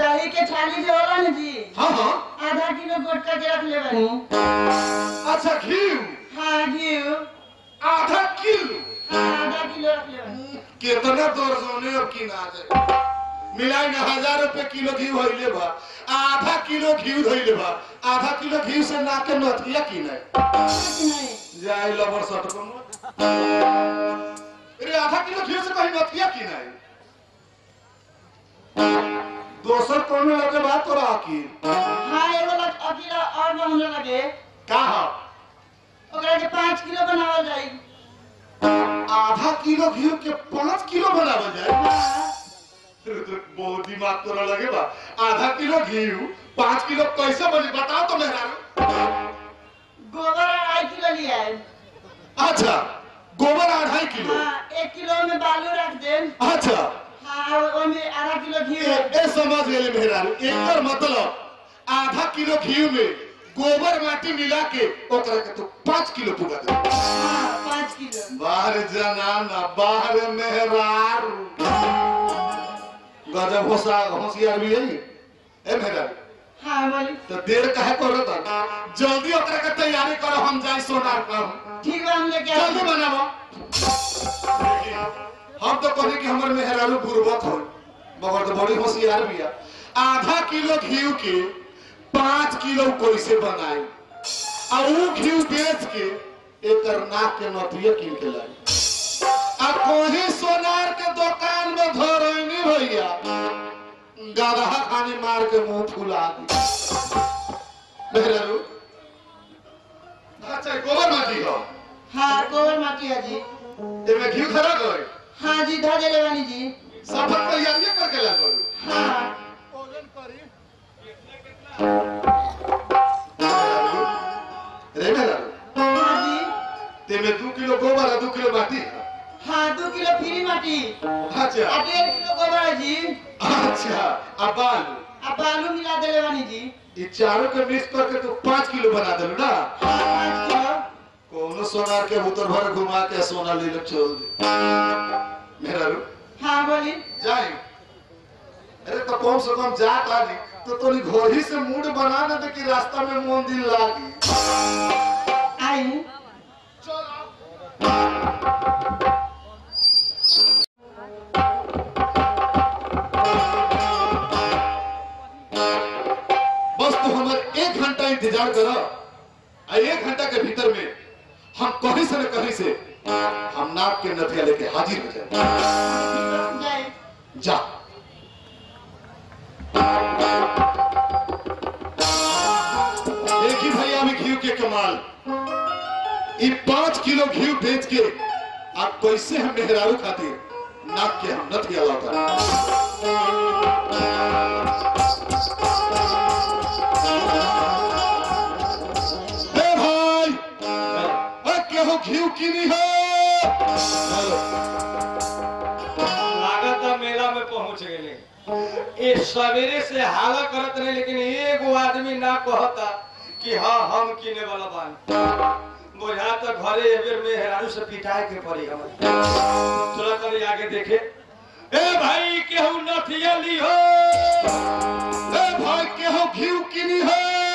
Speaker 2: दही के छाली जो होला न जी
Speaker 3: हाँ हाँ
Speaker 2: आधा किलो गोटका के रख ले बनी
Speaker 3: अच्छा घी
Speaker 2: हाँ घी
Speaker 3: आधा किलो
Speaker 2: हाँ आधा किलो रख ले बनी
Speaker 3: कितना दौर सोने अब की ना जाए मिलाई ना हजार रुपए किलो घी होइले बा आधा किलो घी धइले बा आधा किलो घी से ना के नथिया की नहीं
Speaker 2: कुछ नहीं
Speaker 3: जाए लबर सट को अरे आधा किलो घी से कहीं नथिया की नहीं दोसर कोनो लगे बात तो रहा की
Speaker 2: हाँ एगो लग अकेला और बनने लगे
Speaker 3: का हा?
Speaker 2: ओकरा के पाँच किलो बनावल जाई
Speaker 3: आधा किलो घी के पाँच किलो बनावल जाए
Speaker 2: हाँ
Speaker 3: बहुत दिमाग तोरा लगे बा आधा किलो घी पाँच किलो कैसे बने बताओ तो मेहरा
Speaker 2: गोबर अढ़ाई किलो लिया है
Speaker 3: अच्छा गोबर अढ़ाई किलो
Speaker 2: हाँ एक किलो में बालू रख दे
Speaker 3: अच्छा
Speaker 2: हाँ ओमे आधा किलो घी
Speaker 3: ए,
Speaker 2: रख
Speaker 3: ए समझ गए मेहरा एकर मतलब आधा किलो घी में गोबर माटी मिला के ओकरा के तो पाँच किलो पुगा दे
Speaker 2: हाँ पाँच किलो
Speaker 3: बाहर जनाना बाहर मेहरार गजब होशा होशियार भी है ए मेहरा
Speaker 2: हाँ बोली
Speaker 3: तो देर काहे करो तो जल्दी ओकरा के तैयारी करो हम जाई सोनार कर
Speaker 2: ठीक बा हम लेके
Speaker 3: जल्दी
Speaker 2: आते
Speaker 3: बनावो हम तो कहे कि हमर मेहरारू गुरबत हो मगर तो बड़ी होशियार भी है आधा किलो घी के पाँच किलो कैसे बनाई और वो घी बेच के एक नाक के नथिया कीन के लाई आ कोही सोनार के दुकान में धरैनी भैया गदहा खानी मार के मुंह फुला दी मेहरारू अच्छा गोबर माटी हो
Speaker 2: हाँ गोबर माटी है जी
Speaker 3: एमे घी खरा गए
Speaker 2: हाँ जी धो देले बानी जी
Speaker 3: सफर तैयारी करके लागल
Speaker 2: हाँ
Speaker 3: रे मेरा
Speaker 2: हाँ जी
Speaker 3: तेमे दू किलो गोबर आ दू किलो माटी
Speaker 2: हाँ दो किलो फ्री माटी
Speaker 3: अच्छा
Speaker 2: आ डेढ़ किलो गोबर है जी
Speaker 3: अच्छा अब बालू
Speaker 2: आ बालू मिला देले बानी जी
Speaker 3: ये चारों के मिक्स करके तू पाँच किलो बना दे ना
Speaker 2: हाँ पाँच किलो
Speaker 3: कोनो सोनार के उतर भर घुमा के सोना ले ले छोड़ दे मेरा रू
Speaker 2: हाँ बोली
Speaker 3: जाए अरे तो कम से कम जा तारी तो तोरी घोड़ी से मूड बना ना दे कि रास्ता में मंदिर लागी
Speaker 2: आई
Speaker 3: बस तू हमारे एक घंटा इंतजार करो आ एक घंटा के भीतर में हम कहीं से न कहीं से हम नाक के नथिया लेके हाजिर हो जाए
Speaker 2: जय
Speaker 3: जा देखी भैया अभी घी के कमाल ये पांच किलो घी बेच के आप कैसे हम मेहरारू खातिर नाक के हम नथिया लाता ए भाई ए केहू घी किनी है
Speaker 1: लागत है मेला में पहुंच गए ये सवेरे से हाला करत रहे लेकिन एगो आदमी ना कहता कि हाँ हम किने वाला बानी बुझा तो घरे एबेर में हेरारू से पिटाए के पड़ी हम चला कर आगे देखे ए भाई केहू नथिया ली हो
Speaker 3: ए भाई केहू घी किनी है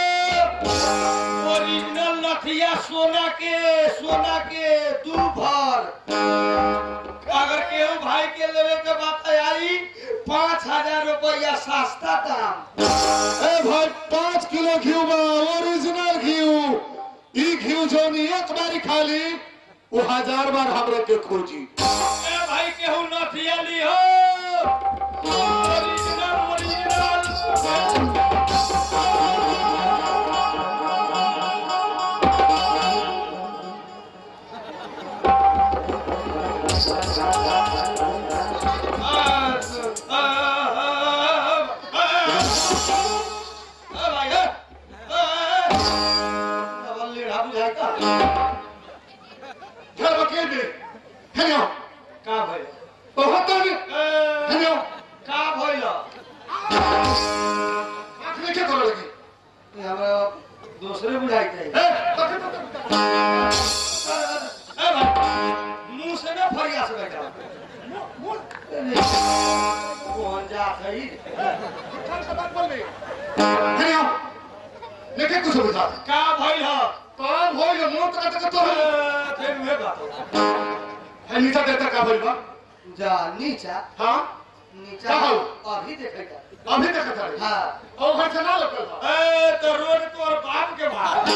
Speaker 1: ओरिजिनल नथिया सोना के सोना के दू भर अगर केहू भाई के लेवे के बात आई पाँच हजार रुपया सस्ता दाम
Speaker 3: ए भाई पाँच किलो घी बा ओरिजिनल घी ई घी जो नी एक बारी खाली वो हजार बार हमरे के खोजी
Speaker 1: ए भाई केहू नथिया ली हो ओरिजिनल ओरिजिनल
Speaker 3: घर बकेल में हेलो
Speaker 1: का भइल
Speaker 3: बहुत आगे
Speaker 1: ए,
Speaker 3: हेलो
Speaker 1: का भइल
Speaker 3: आंख में क्या करे लगी
Speaker 1: ये हमरा दूसरे बुझाई थे
Speaker 3: ए बके बके
Speaker 1: ए भाई मुंह से ना फरिया से बैठा कौन जा बात है ई।
Speaker 3: फिर आओ लेके कुछ बुझा
Speaker 1: का भइल ह
Speaker 3: काम हो ये मोट का तक तो है
Speaker 1: ए, फिर उहे बात
Speaker 3: है नीचा देता का भइल बा
Speaker 2: जा नीचा
Speaker 3: हां
Speaker 2: नीचा
Speaker 3: का हो?
Speaker 2: अभी देखेगा
Speaker 3: अभी तक था रे
Speaker 2: हाँ
Speaker 3: और घर से ना लगल बा
Speaker 1: ए तो रोड तोर बाप के बाप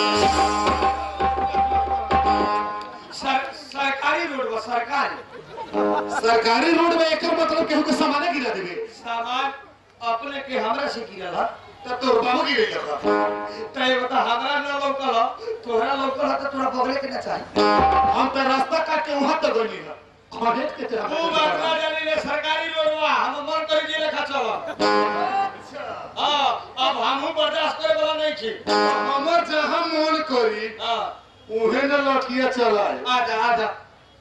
Speaker 1: सर, सरकारी रोड बा सरकारी
Speaker 3: सरकारी रोड में एकर मतलब केहू के सामान गिरा देबे
Speaker 1: सामान अपने के हमरा से गिरल ह
Speaker 3: तब तो बाबू गिरे लगा
Speaker 1: तय बता हमरा न लौकल ह तोहरा लौकल ह त तोरा बगले के न चाही
Speaker 3: हम तो रास्ता काट के वहां तक गइली है कॉलेज के तेरा
Speaker 1: तू बात ना जानी ले सरकारी रोड बा हम मन करी जे लेखा चल हां अब हमहू बर्दाश्त करे वाला नहीं छी
Speaker 3: हमर जहां मन करी
Speaker 1: हां
Speaker 3: उहे न लठिया चलाए
Speaker 1: आजा आजा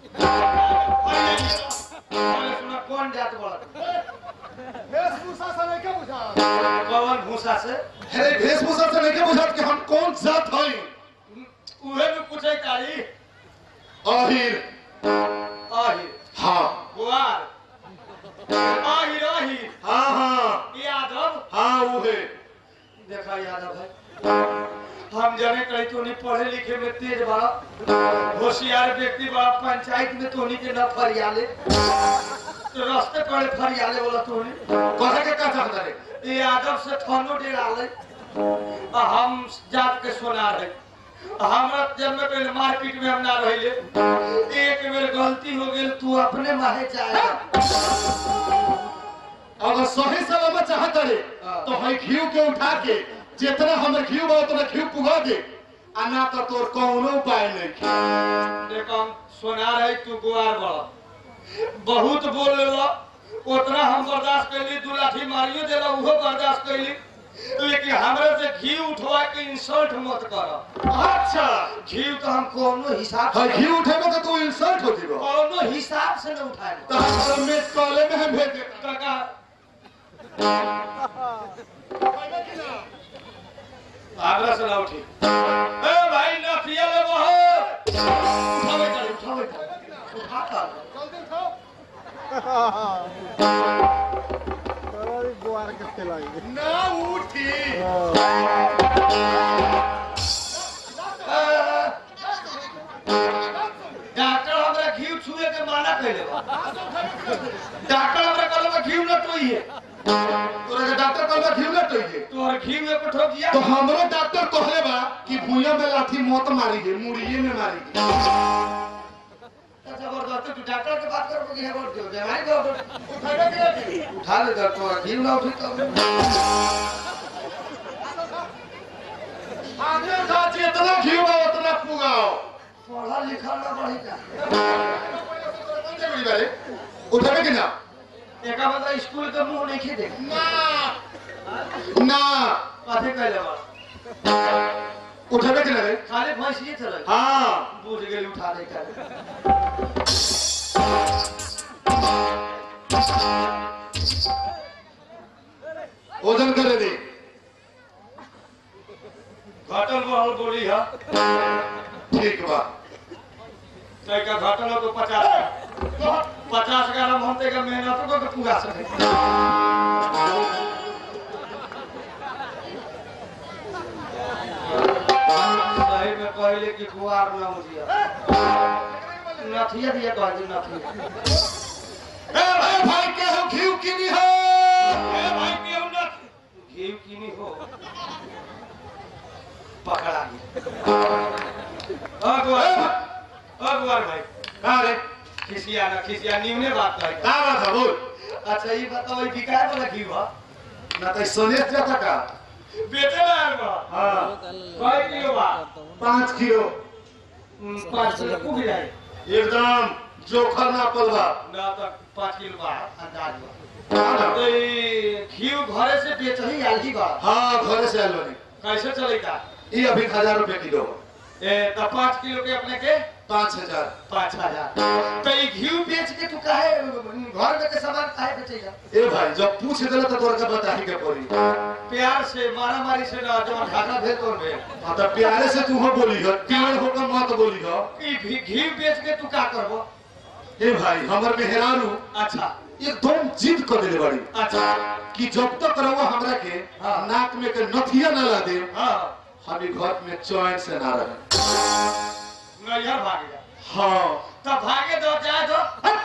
Speaker 1: पहले सुना कौन जात बोला
Speaker 4: वेशभूषा से नहीं क्या बुझा
Speaker 1: कौन भूसा से
Speaker 3: अरे वेशभूषा से नहीं बुझात कि हम कौन जात हई
Speaker 1: उहे भी पूछे तारी
Speaker 3: आहिर
Speaker 1: आहिर
Speaker 3: हाँ
Speaker 1: गुआर आहिर आहिर
Speaker 3: हाँ हाँ
Speaker 1: यादव
Speaker 3: हाँ उहे
Speaker 1: देखा यादव है हम जाने कहीं तो नहीं पढ़े लिखे में तेज बड़ा होशियार व्यक्ति बड़ा पंचायत में तो के न फरियाले तो रास्ते पर फरियाले बोला तो
Speaker 3: कहे के का चाहता रे
Speaker 1: यादव से थानो डेराले आ हम जात के सोना रहे हमरा जन्म पहले मार्केट में हम ना रहिले एक बेर गलती हो गेल तू अपने माहे जाएगा
Speaker 3: अगर सही सलामत चाहता रे
Speaker 1: हाँ।
Speaker 3: तो हई घीव के उठा के जितना हमर घीव बा उतना घीव पुगा दे आ ना तो तोर कौनो उपाय नहीं
Speaker 1: देखो हम सोना रहे तू गुआर बड़ा बहुत बोल लेला उतना हम बर्दाश्त कैली दू लाठी मारियो देला उहो बर्दाश्त कैली लेकिन हमरा से घी उठवा के इंसल्ट मत कर
Speaker 3: अच्छा
Speaker 1: घी तो हम कोनो हिसाब
Speaker 3: हई
Speaker 1: से
Speaker 3: घीव उठेबो तो तू इंसल्ट होती बा
Speaker 1: कोनो हिसाब से न उठाए
Speaker 3: तो हम में कॉले में हम भेज देता
Speaker 1: काका आगरा से ना उठी ए भाई ना पिया ले बहो उठावे चल उठावे चल उठा कर
Speaker 4: जल्दी उठाओ अरे गुआर के चलाएंगे
Speaker 3: ना उठी
Speaker 1: डॉक्टर हमरा घी छुए के माना कैले बा डॉक्टर हमरा कहले बा घी न टोइए
Speaker 3: तोरा के डॉक्टर कहबा घीव ना टोइए
Speaker 1: तोहर घी में को ठोक दिया
Speaker 3: तो हमरो डॉक्टर कहले बा कि भुइया में लाठी मत मारी है मुड़िए में मारी है
Speaker 1: जबरदस्ती तू डॉक्टर के बात कर कि है बोल दो बीमारी को
Speaker 3: उठावे के लाठी
Speaker 1: उठा ले तो तोहर घी ना उठी तो
Speaker 3: आगे जा जितना घीव बा उतना पुगाओ
Speaker 1: पढ़ा लिखा ना बढ़ी का
Speaker 3: उठावे के ना
Speaker 1: एका मतलब स्कूल के मुंह नहीं देख
Speaker 3: ना ना
Speaker 1: काथे कैले बा
Speaker 3: उठावे के ना रे
Speaker 1: खाली भैंसिए चले
Speaker 3: हाँ
Speaker 1: बुझ गेल उठा दे कर
Speaker 3: वजन करे दे
Speaker 1: घटल बढ़ल बोली है
Speaker 3: ठीक बा
Speaker 1: कई का घटल हो तो पचास पचास ग्राम हम तेका मेहनत को के पूरा सके सही में कहले कि कुआर ना मुझिया नथिया दिया कह दी नथिया
Speaker 3: ए भाई भाई के हो घीव किनी हो
Speaker 1: ए भाई केहू न घी किनी हो पकड़ा गया अगुआर अगुआर भाई
Speaker 3: का रे
Speaker 1: खिसिया ना खिसिया निमने बात कहे
Speaker 3: का बात है बोल
Speaker 1: अच्छा ये बताओ ये बिकाए वाला घी बा
Speaker 3: ना तो सोनेस जाता का
Speaker 1: बेचे लायल बा
Speaker 3: हाँ
Speaker 1: कई किलो बा
Speaker 3: पाँच किलो
Speaker 1: हम्म, पाँच किलो कुछ जाए
Speaker 3: एकदम जोखर ना पलवा
Speaker 1: ना तो पाँच किलो बा अंदाज बा
Speaker 3: हाँ
Speaker 1: तो ये घी घरे से बेच ही आल ही बा
Speaker 3: हाँ, घरे से आयल बनी
Speaker 1: कैसे चलेगा
Speaker 3: ये अभी हजार रुपए किलो
Speaker 1: ए तो पाँच किलो के अपने के
Speaker 3: पाँच हजार
Speaker 1: पाँच हजार तो ये घी बेच के तू काहे घर में के सामान काहे बेचेगा
Speaker 3: ए भाई जब पूछ दिला तो तोरा के बता ही के पड़ी
Speaker 1: प्यार से मारा मारी से ना जो ढाका भेल तो भेल
Speaker 3: हाँ तो प्यारे से तू हो बोली हो प्यार होकर मत बोली हो
Speaker 1: ई भी- घी बेच के तू का करबो
Speaker 3: ए भाई हमर मेहरारू
Speaker 1: अच्छा
Speaker 3: एकदम जिद कर देले बड़ी
Speaker 1: अच्छा
Speaker 3: कि जब तक रहुआ हमरा के
Speaker 1: हाँ।
Speaker 3: नाक में के नथिया न ला दे
Speaker 1: हाँ
Speaker 3: हम ई घर में चैन से ना रहे
Speaker 1: नैहर भाग गया
Speaker 3: हाँ
Speaker 1: तब भागे दो जाए दो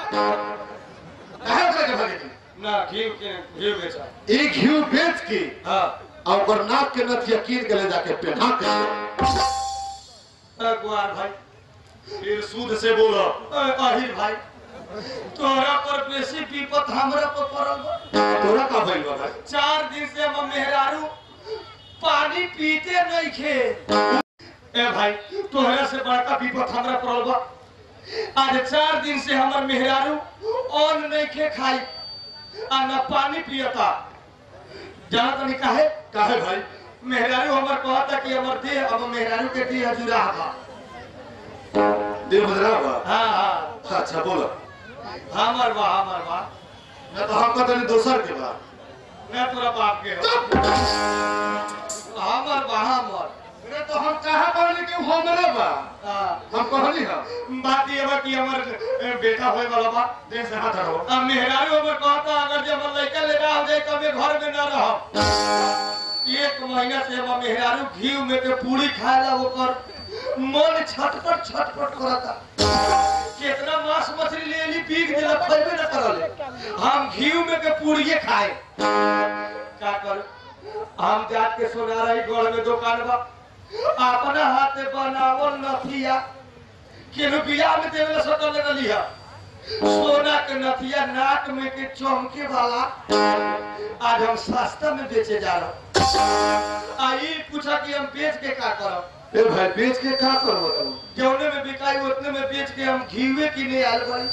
Speaker 3: काहे ओकरा के भागे के?
Speaker 1: ना घी के घी बेचा
Speaker 3: एक घी बेच के
Speaker 1: हाँ
Speaker 3: आ ओकर नाक के नथिया कीन के ले जाके पहना के
Speaker 1: गुआर भाई फिर सूद से बोलो अहिर भाई तोहरा पर बेसी विपत हमरा पर पड़ल बा
Speaker 3: तोरा का भइल बा भाई
Speaker 1: चार दिन से हम मेहरारू पानी पीते नहीं खे ए भाई तोहरा से बड़का विपत हमरा पड़ल बा आज चार दिन से हमर मेहरारू अन्न नहीं खे खाई आ न पानी पियता जाना तनी काहे
Speaker 3: काहे भाई
Speaker 1: मेहरारू हमर कहता कि हमर देह अब मेहरारू के देह जुड़ा बा
Speaker 3: देव बदरा बा
Speaker 1: हाँ हाँ
Speaker 3: अच्छा बोलो
Speaker 1: हमर बा हमर बा
Speaker 3: ना तो हम कहते दोसर के बा
Speaker 1: मैं तोरा बाप के हो हमर बा हमर
Speaker 3: अरे तो हम कहा कहली कि हमरे बा
Speaker 1: हाँ।
Speaker 3: हम कहली हम
Speaker 1: बात ये बा कि हमर ए, बेटा होए वाला बा
Speaker 3: देह से हाथ हटाओ
Speaker 1: अब मेहरारू हमर कहता अगर जब हमर लड़का लेना हो जाए तब ये घर में न रह एक महीना से हम मेहरारू घी में के पूरी खाए ला ओकर मन छटपट छटपट करता कितना मांस मछली ले ली पीक देला खइबे न करले हम घी में के पूड़िए खाए का कर हम जात के सोना रही गढ़ में दुकान बा अपना हाथे बनावल नथिया केनु बियाह में देवे सकल ले लिया सोना के नथिया नाक में के चमके वाला आज हम सस्ता में बेचे जा रहा आई पूछा कि हम बेच के का करब
Speaker 3: ए भाई बेच के का करबो तुम
Speaker 1: जौने में बिकाई उतने में बेच के हम घीवे की नहीं आल भाई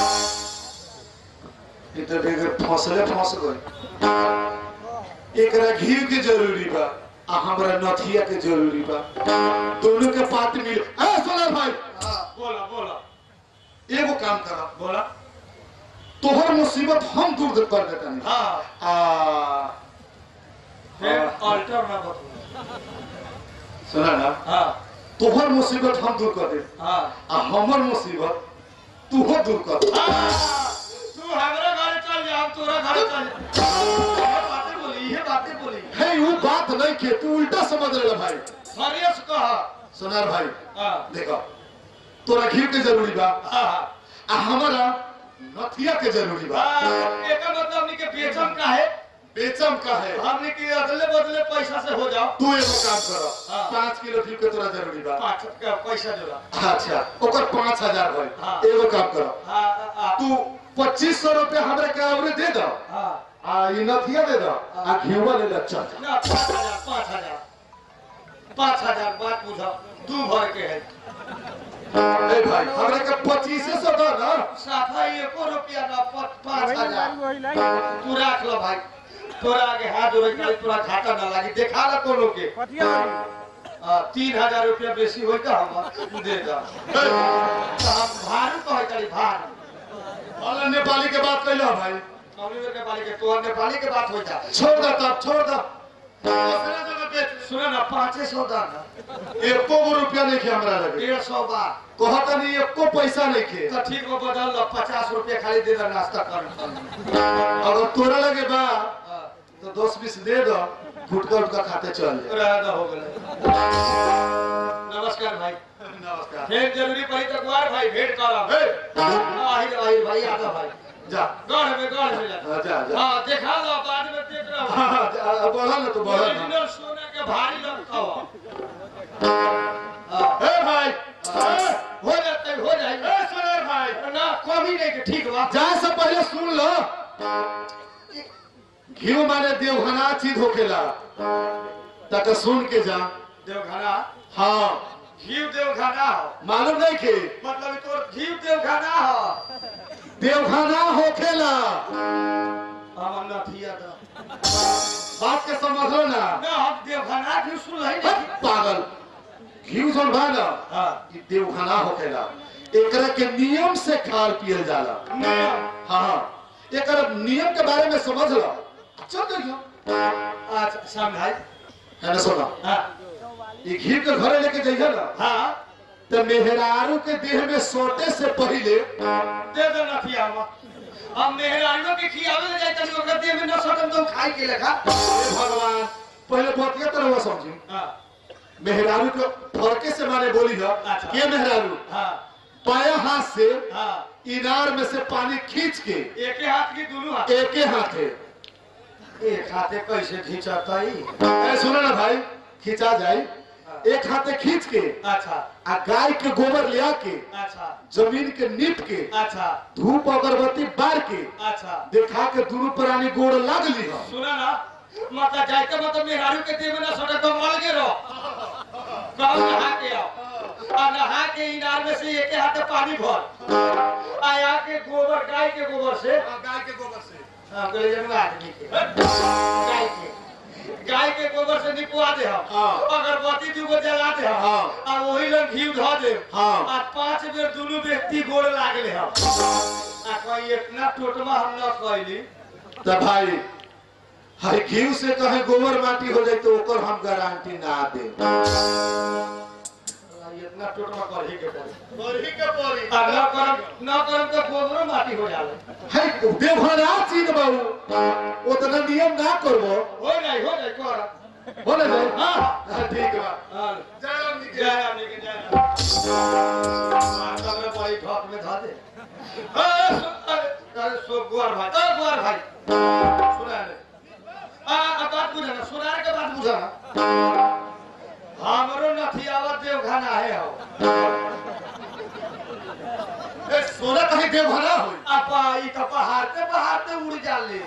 Speaker 3: ई तो बेगर फसले फस गई एकरा घी के जरूरी बा आ हमरा नथिया के जरूरी बा दोनों के पात मिल ए सोनार भाई
Speaker 1: हाँ बोला बोला
Speaker 3: एगो काम करा
Speaker 1: बोला
Speaker 3: तोहर मुसीबत हम दूर कर देता नहीं
Speaker 1: हाँ
Speaker 3: आ
Speaker 1: फिर अल्टर ना बतू
Speaker 3: सुना ना
Speaker 1: हाँ
Speaker 3: तोहर मुसीबत हम दूर कर दे
Speaker 1: हाँ
Speaker 3: आ हमर मुसीबत तूहो दूर कर दे
Speaker 1: हाँ, तू हमारा घर चल जा हम तोरा घर चल जा ये बातें बोली ये बातें बोली
Speaker 3: हे वो बात नहीं के तू उल्टा समझ रहे भाई
Speaker 1: serious कहा
Speaker 3: सोनार भाई
Speaker 1: हाँ
Speaker 3: देखो तोरा घी के जरूरी बा
Speaker 1: हाँ
Speaker 3: आ हमारा नथिया के जरूरी बा
Speaker 1: हाँ एकर मतलब हमनी के बेचम का है
Speaker 3: बेचम का है
Speaker 1: हमनी के अदले बदले पैसा से हो जाओ
Speaker 3: तू एगो काम कर
Speaker 1: हाँ।
Speaker 3: पाँच किलो घी के तोरा जरूरी बा
Speaker 1: पाँच का पैसा जोड़ा
Speaker 3: अच्छा ओकर पाँच हजार भाई
Speaker 1: हाँ।
Speaker 3: एगो काम करो
Speaker 1: हाँ हाँ
Speaker 3: तू पच्चीस सौ रुपया हमरा के आवरे दे दो
Speaker 1: हाँ
Speaker 3: आ ये नथिया दे दो आ घीवा ले ले चल जा।
Speaker 1: ना पाँच हजार पाँच हजार पाँच हजार बात बुझा दू भर के है
Speaker 3: ए भाई हमरा के पच्चीस सौ दो ना
Speaker 1: सफाई एको रुपया ना प- पाँच हजार तू राख लो भाई तोरा आगे हाथ जोड़े के तोरा घाटा ना लागी देखा ला कोनो के आ, तीन हजार रुपया बेसी होई तो हम दे दा तो हम भारू कहे करी भारू
Speaker 3: वाला नेपाली के बात कैलो भाई
Speaker 1: हमनी के नेपाली के तोहर नेपाली के बात हो जा
Speaker 3: छोड़ दो तब छोड़ दो दूसरा जगह बेच
Speaker 1: सुनो ना पाँचे सौ दाना
Speaker 3: एको गो रुपया नहीं के हमरा लगे
Speaker 1: डेढ़ सौ बार
Speaker 3: कहता नहीं एको पैसा नहीं के
Speaker 1: तो ठीक हो बदल लो पचास रुपया खाली दे दो नाश्ता कर
Speaker 3: अगर तोरा लगे बा तो दस बीस दे दो गुटका उटका खाते चल जाए
Speaker 1: रहना हो गए नमस्कार भाई
Speaker 3: नमस्कार
Speaker 1: फिर जरूरी पड़ी तो गुआर भाई भेंट करब
Speaker 3: ए,
Speaker 1: आहिर आहिर भाई आता भाई
Speaker 3: जा
Speaker 1: गढ़ में गढ़ में जा
Speaker 3: हाँ, जा जा
Speaker 1: हाँ देखा लो बाद में देख रहा हूँ
Speaker 3: हाँ, हाँ, जा, बढ़ा ना तो बढ़ा ना
Speaker 1: ओरिजिनल सोना के भारी लगता हो
Speaker 3: ए भाई ए,
Speaker 1: हो जाते हो जाएगा
Speaker 3: ए सुनेर भाई
Speaker 1: ना कमी नहीं के ठीक बा
Speaker 3: जाए से पहले सुन लो घी माने देवघना चीज होखेला तक सुन के जा
Speaker 1: देवघना
Speaker 3: हाँ
Speaker 1: घी देवघना हो
Speaker 3: मालूम नहीं के
Speaker 1: मतलब ई तोर घी देवघना हो
Speaker 3: देवघना होखेला
Speaker 1: हम नथिया दा
Speaker 3: बात के समझ लो ना
Speaker 1: ना हम देवघना घी सुन रही
Speaker 3: हट,
Speaker 1: नहीं
Speaker 3: पागल घी जोन बा ना
Speaker 1: हाँ
Speaker 3: ई देवघना होखेला एकरा के नियम से खाल पियल जाला
Speaker 1: नियम
Speaker 3: हाँ एकरा नियम के बारे में समझ लो चल देखियो
Speaker 1: अच्छा समझाई
Speaker 3: है ना सुना
Speaker 1: हाँ
Speaker 3: ये घी के घरे लेके जाइए ना
Speaker 1: हाँ
Speaker 3: तो मेहरारू के देह में सोटे से पहले
Speaker 1: दे दे नथिया हम हम मेहरानियों के खियावे ले जाते ओकरा देह में न सटम तो खाई के लेखा
Speaker 3: हे भगवान पहले बतिया तरह हुआ समझी
Speaker 1: हां
Speaker 3: मेहरारू के फरके से माने बोली है
Speaker 1: अच्छा।
Speaker 3: के मेहरारू
Speaker 1: हां
Speaker 3: पाया हाथ से
Speaker 1: हां
Speaker 3: इनार में से पानी खींच के
Speaker 1: एक हाथ की दोनों हाथ
Speaker 3: एक ही हाथ है
Speaker 1: एक हाथे कैसे खींचता ही
Speaker 3: ए, सुनो ना भाई खींचा जाए एक हाथे खींच के
Speaker 1: अच्छा
Speaker 3: आ गाय के गोबर ले आके
Speaker 1: अच्छा
Speaker 3: जमीन के नीप के
Speaker 1: अच्छा
Speaker 3: धूप अगरबत्ती बार के
Speaker 1: अच्छा
Speaker 3: देखा के दोनों प्राणी गोड़ लागली है
Speaker 1: सुना ना माता जायके मतलब मेहरारू के देह में ना सटे तो मल के रहो कहो नहा के आओ आ नहा के इनार में से एक हाथे पानी भर आया के गोबर गाय के गोबर से
Speaker 3: गाय के गोबर से
Speaker 1: हाँ, गले जन्म आदमी के गाय के गाय के गोबर से निपवा दे हम
Speaker 3: हाँ।
Speaker 1: अगरबत्ती दूगो जला दे हम
Speaker 3: हाँ।
Speaker 1: आ वही लोग घी धो दे
Speaker 3: हाँ।
Speaker 1: आ पांच बेर दोनों व्यक्ति गोड़ लागले हम आ कोई इतना टोटमा हम न कैली
Speaker 3: तो भाई हर घी से कहे गोबर माटी हो जाए तो ओकर हम गारंटी ना दे
Speaker 1: इतना टोटमा कर ही के पड़ी
Speaker 3: गोरही के पड़ी
Speaker 1: आ न करम न करम तो गोबरो माटी हो जाले
Speaker 3: है देवहरा चीज बाबू उतना नियम ना करबो
Speaker 1: हो नहीं हो नहीं कर
Speaker 3: हो ना भाई
Speaker 1: हाँ
Speaker 3: हाँ, ठीक बा
Speaker 1: हाँ
Speaker 3: जय राम जी के।
Speaker 1: जय राम जी की जय राम माता में बड़ी ठोक में धा दे अरे सु- अरे अरे सो गुआर भाई अरे गुआर भाई सुना ले आ आ बात बुझा ना सुनार के बात बुझा ना हमरो नथियावा देवखाना है हो
Speaker 3: ए, सोना कहीं देवहरा हो
Speaker 1: अपा ई तो पहाड़ पे पहाड़ पे उड़ जाले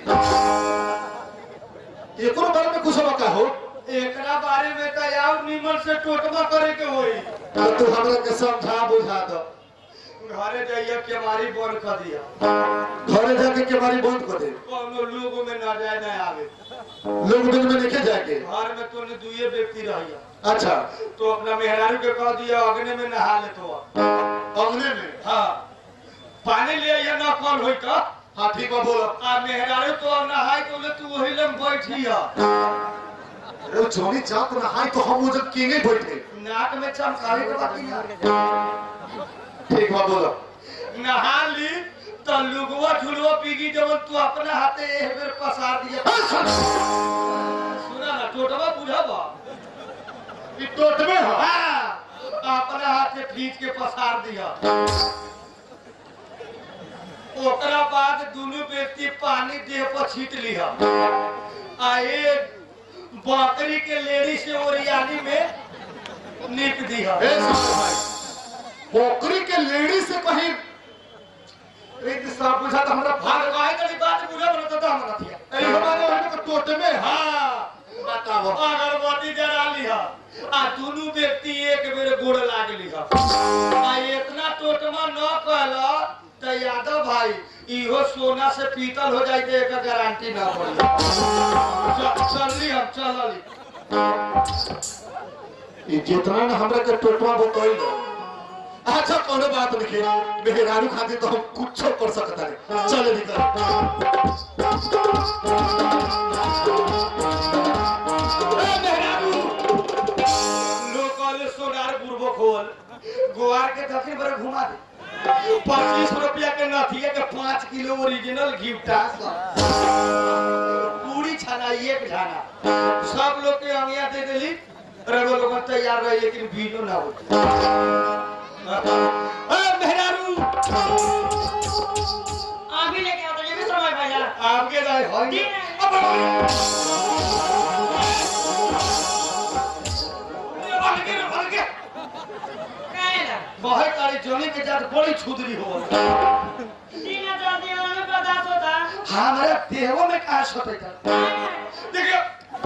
Speaker 3: एकरो बारे में कुछ बका हो
Speaker 1: एकरा बारे में तो यार निमन से टोटमा करे के होई
Speaker 3: तो तू हमरा के समझा बुझा दो
Speaker 1: घरे जाइए के मारी बंद कर दिया
Speaker 3: घरे जाके केवारी बंद कर दे
Speaker 1: कोनो लोग में न जाए न आवे
Speaker 3: लोग दिन में लेके जाके
Speaker 1: घर में तो दुए व्यक्ति रहिया
Speaker 3: अच्छा
Speaker 1: तो अपना मेहरारू के कह दिया अग्नि में नहा ले तो
Speaker 3: अंगने में
Speaker 1: हाँ पानी ले या न कौन होई का
Speaker 3: हाँ ठीक बा बोलो
Speaker 1: आ मेहरारू तो अब नहाई तो ले तू वही लम बैठी है
Speaker 3: वो जोनी जात नहाई तो हम वो जब किंगे बैठे
Speaker 1: नाक में चमकावे के बाकी ना
Speaker 3: ठीक बा बोलो
Speaker 1: नहा ली तो लुगवा झुलवा पीगी जब तू अपना हाथे एक बेर पसार दिया सुना ना टोटवा बुझावा
Speaker 3: ई टोट में हो
Speaker 1: हाँ, अपना हाथे खींच के पसार दिया ओकरा बाद दोनों व्यक्ति पानी देह पर छीट लिया आ एक बकरी के लेड़ी से ओरियानी में निप दिया
Speaker 3: ए सुनो भाई बकरी के लेडी से कहीं एक साहब पूछा तो हमरा
Speaker 1: भाग
Speaker 3: भाग
Speaker 1: कहे करी बात बुझा बोलता तो हमरा थिया
Speaker 3: ए हमारे वहां के टोट में है
Speaker 1: हाँ
Speaker 3: बताओ
Speaker 1: अगरबत्ती जरा लिहा आ दोनों व्यक्ति एक बेर गोड़ लाग लिहा आ इतना टोटमा न कहला तो यादव भाई इहो सोना से पीतल हो जाए एक गारंटी ना पड़ी च- चलली हम चलली
Speaker 3: ई जितना ना हमरा के टोटवा बताई अच्छा कोनो बात नहीं मेहरारू खातिर तो हम कुछ कर सकता है चले निकल
Speaker 1: ए, मेहरारू! लोग कहले सोनार बुरबो खोल गोवार के दक्षिण पर घुमा दे पच्चीस रुपया के नथिया के पाँच किलो ओरिजिनल गिफ्टा पूरी छाना एक झाना सब लोग के अंगिया दे देली रगो लोग तैयार रहे लेकिन भीड़ो ना हो मेहरारू
Speaker 2: अभी लेके आओ तो ये भी समय भैया
Speaker 1: आपके दाई होंगे
Speaker 2: काहे ना
Speaker 1: बहुत सारी जोनी के जात बड़ी छुदरी हो
Speaker 2: दिन जल्दी आने बर्दाश्त होता
Speaker 1: हमारे देहो में कहा सोते था देखिए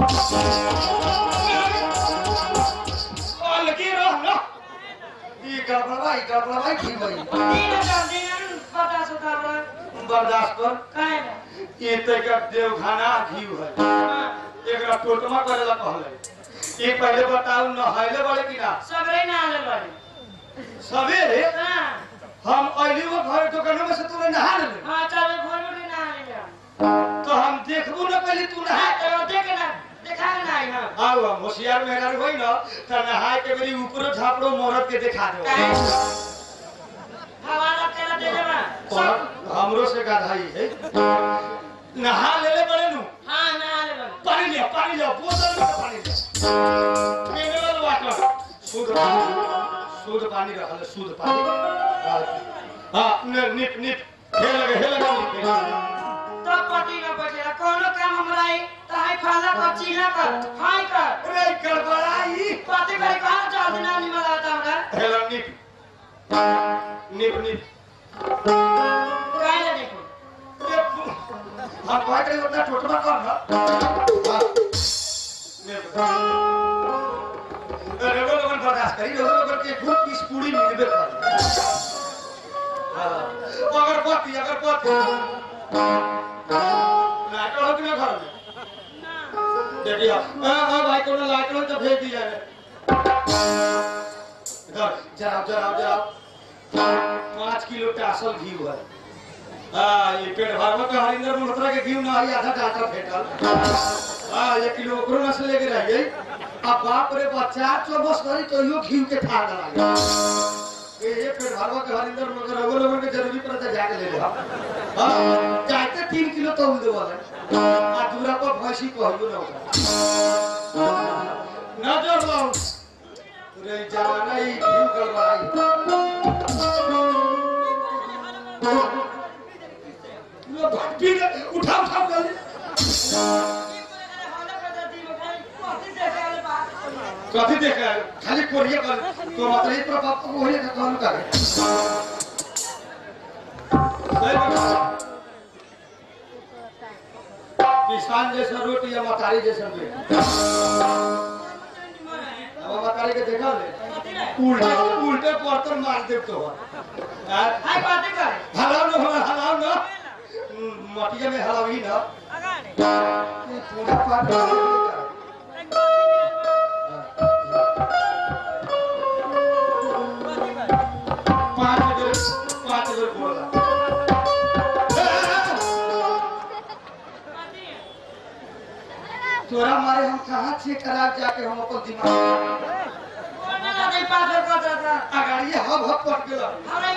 Speaker 1: अलगी रह ना ई गड़बड़ा ई गड़बड़ा ठीक भाई
Speaker 2: दिन जल्दी बर्दाश्त होता हमरा
Speaker 1: बर्दाश्त कर
Speaker 2: काहे ना
Speaker 1: ये तक देवखाना घी है एकरा टोटमा करे ला कहले ये पहले बताऊ न हले बड़े कि ना
Speaker 2: सबरे ना आले बड़े
Speaker 1: सवेरे
Speaker 2: हां
Speaker 1: हम अली वो घर दुकानों में से तूने नहा ले
Speaker 2: हां चलो घर में ना आले
Speaker 1: तो हम देखबो न पहले तू नहा
Speaker 2: हां तो देख ना दिखावे ना आई हम
Speaker 1: आओ हम होशियार मेहरारू होई न त नहाए के मेरी ऊपरो झापड़ो मोहरत के दिखा दो
Speaker 2: काहे? हवाला तेरा दे देबा सब
Speaker 1: हमरो से गाधाई है नहा ले ले बड़े नु
Speaker 2: हां ना ले बन
Speaker 1: पानी लिया पानी लिया बोतल में पानी लिया मिनरल वाटर शुद्ध पानी शुद्ध पानी रहल है, शुद्ध पानी हां ने निप निप हे लगे हे लगे निप
Speaker 2: तो पति न बैठेला कोनो काम हमरा आई ताई फाला कर चीना कर हाय कर
Speaker 1: रे गड़बड़ाई
Speaker 2: पति करे कहां जल्दी ना निमल आता हमरा
Speaker 1: हे लगे निप निप निप
Speaker 2: काहे ले देखो
Speaker 1: हम कहते हैं उतना टोटमा कर ना हाँ। निप अरे वो लोगन बर्दाश्त करी लोगन लोगन के खूब पीस पूरी मिलबे कर हाँ। अगरबत्ती अगरबत्ती लाइट हो कि ना घर में देखिए हाँ हाँ भाई कोनो लाइट हो तो भेज दिया है इधर जराओ जराओ जराओ पाँच किलो टासल घी हुआ है हाँ ये पेट भर में हरिंदर मल्होत्रा के घी ना आई आधा डाटा फेंकल हाँ एक किलो ओकरो में से लेके रह गई अब बाप रे बच्चा चौबस करी तो यो घी के फाड़ डाला ये ये पेट भरवा के हरिंदर मगर रघु लोगन के जरूरी पड़ता जाके ले ले हाँ जाते तीन किलो तो उल देवल है आ दूरा पर भैंसी कहियो ना ओकरा नजर लाओ रे जवाना ई घी गड़बड़ाई लो भक्ति ने उठा उठा कर कथी देखा है? खाली कोरिया कर तो मतलब ये प्रभाव को कोरिया का कौन करे सही बात किसान जैसा रोटी या मतारी जैसा भी अब मतारी के देखा ले उल्टे उल्टे बर्तन मार दे तो हाँ? हलाओ ना हलाओ हलाओ ना हम्म, मटिया में हलाओ ही ना ये पूजा पाठ कर पाँच बेर पाँच बेर बोला तोरा मारे हम कहाँ चेक करा जाके हम अपन दिमाग अगाड़िए हब हब पट गेल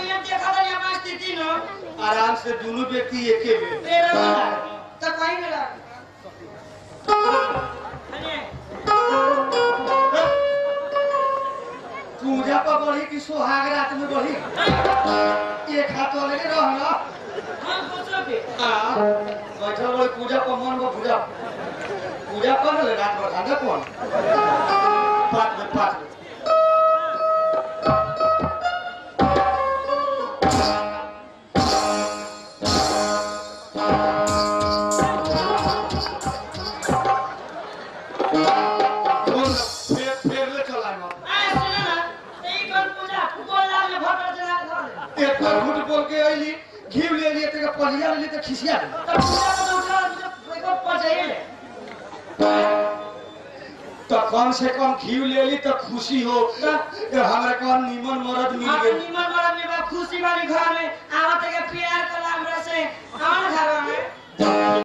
Speaker 1: आराम से दोनों व्यक्ति एके में पूजा पर बढ़ी कि सोहाग रात में बढ़ी एक हाथ वाले के रहना आ बैठल रही पूजा पर मन में पूजा पूजा कर ले रात भर खाना कौन पाँच मिनट पाँच मिनट बोल, फेर फेर ले चला ना एक बार झूठ बोल के अइली घी ले लिए ते पलिया ले लिए ते खिसिया दे तो कम से कम घी ले ली तो खुशी हो कि हमरा कौन नीमन मरद मिल गई
Speaker 2: खुशी वाली घर में आवत के प्यार कला हमरा से कौन घर में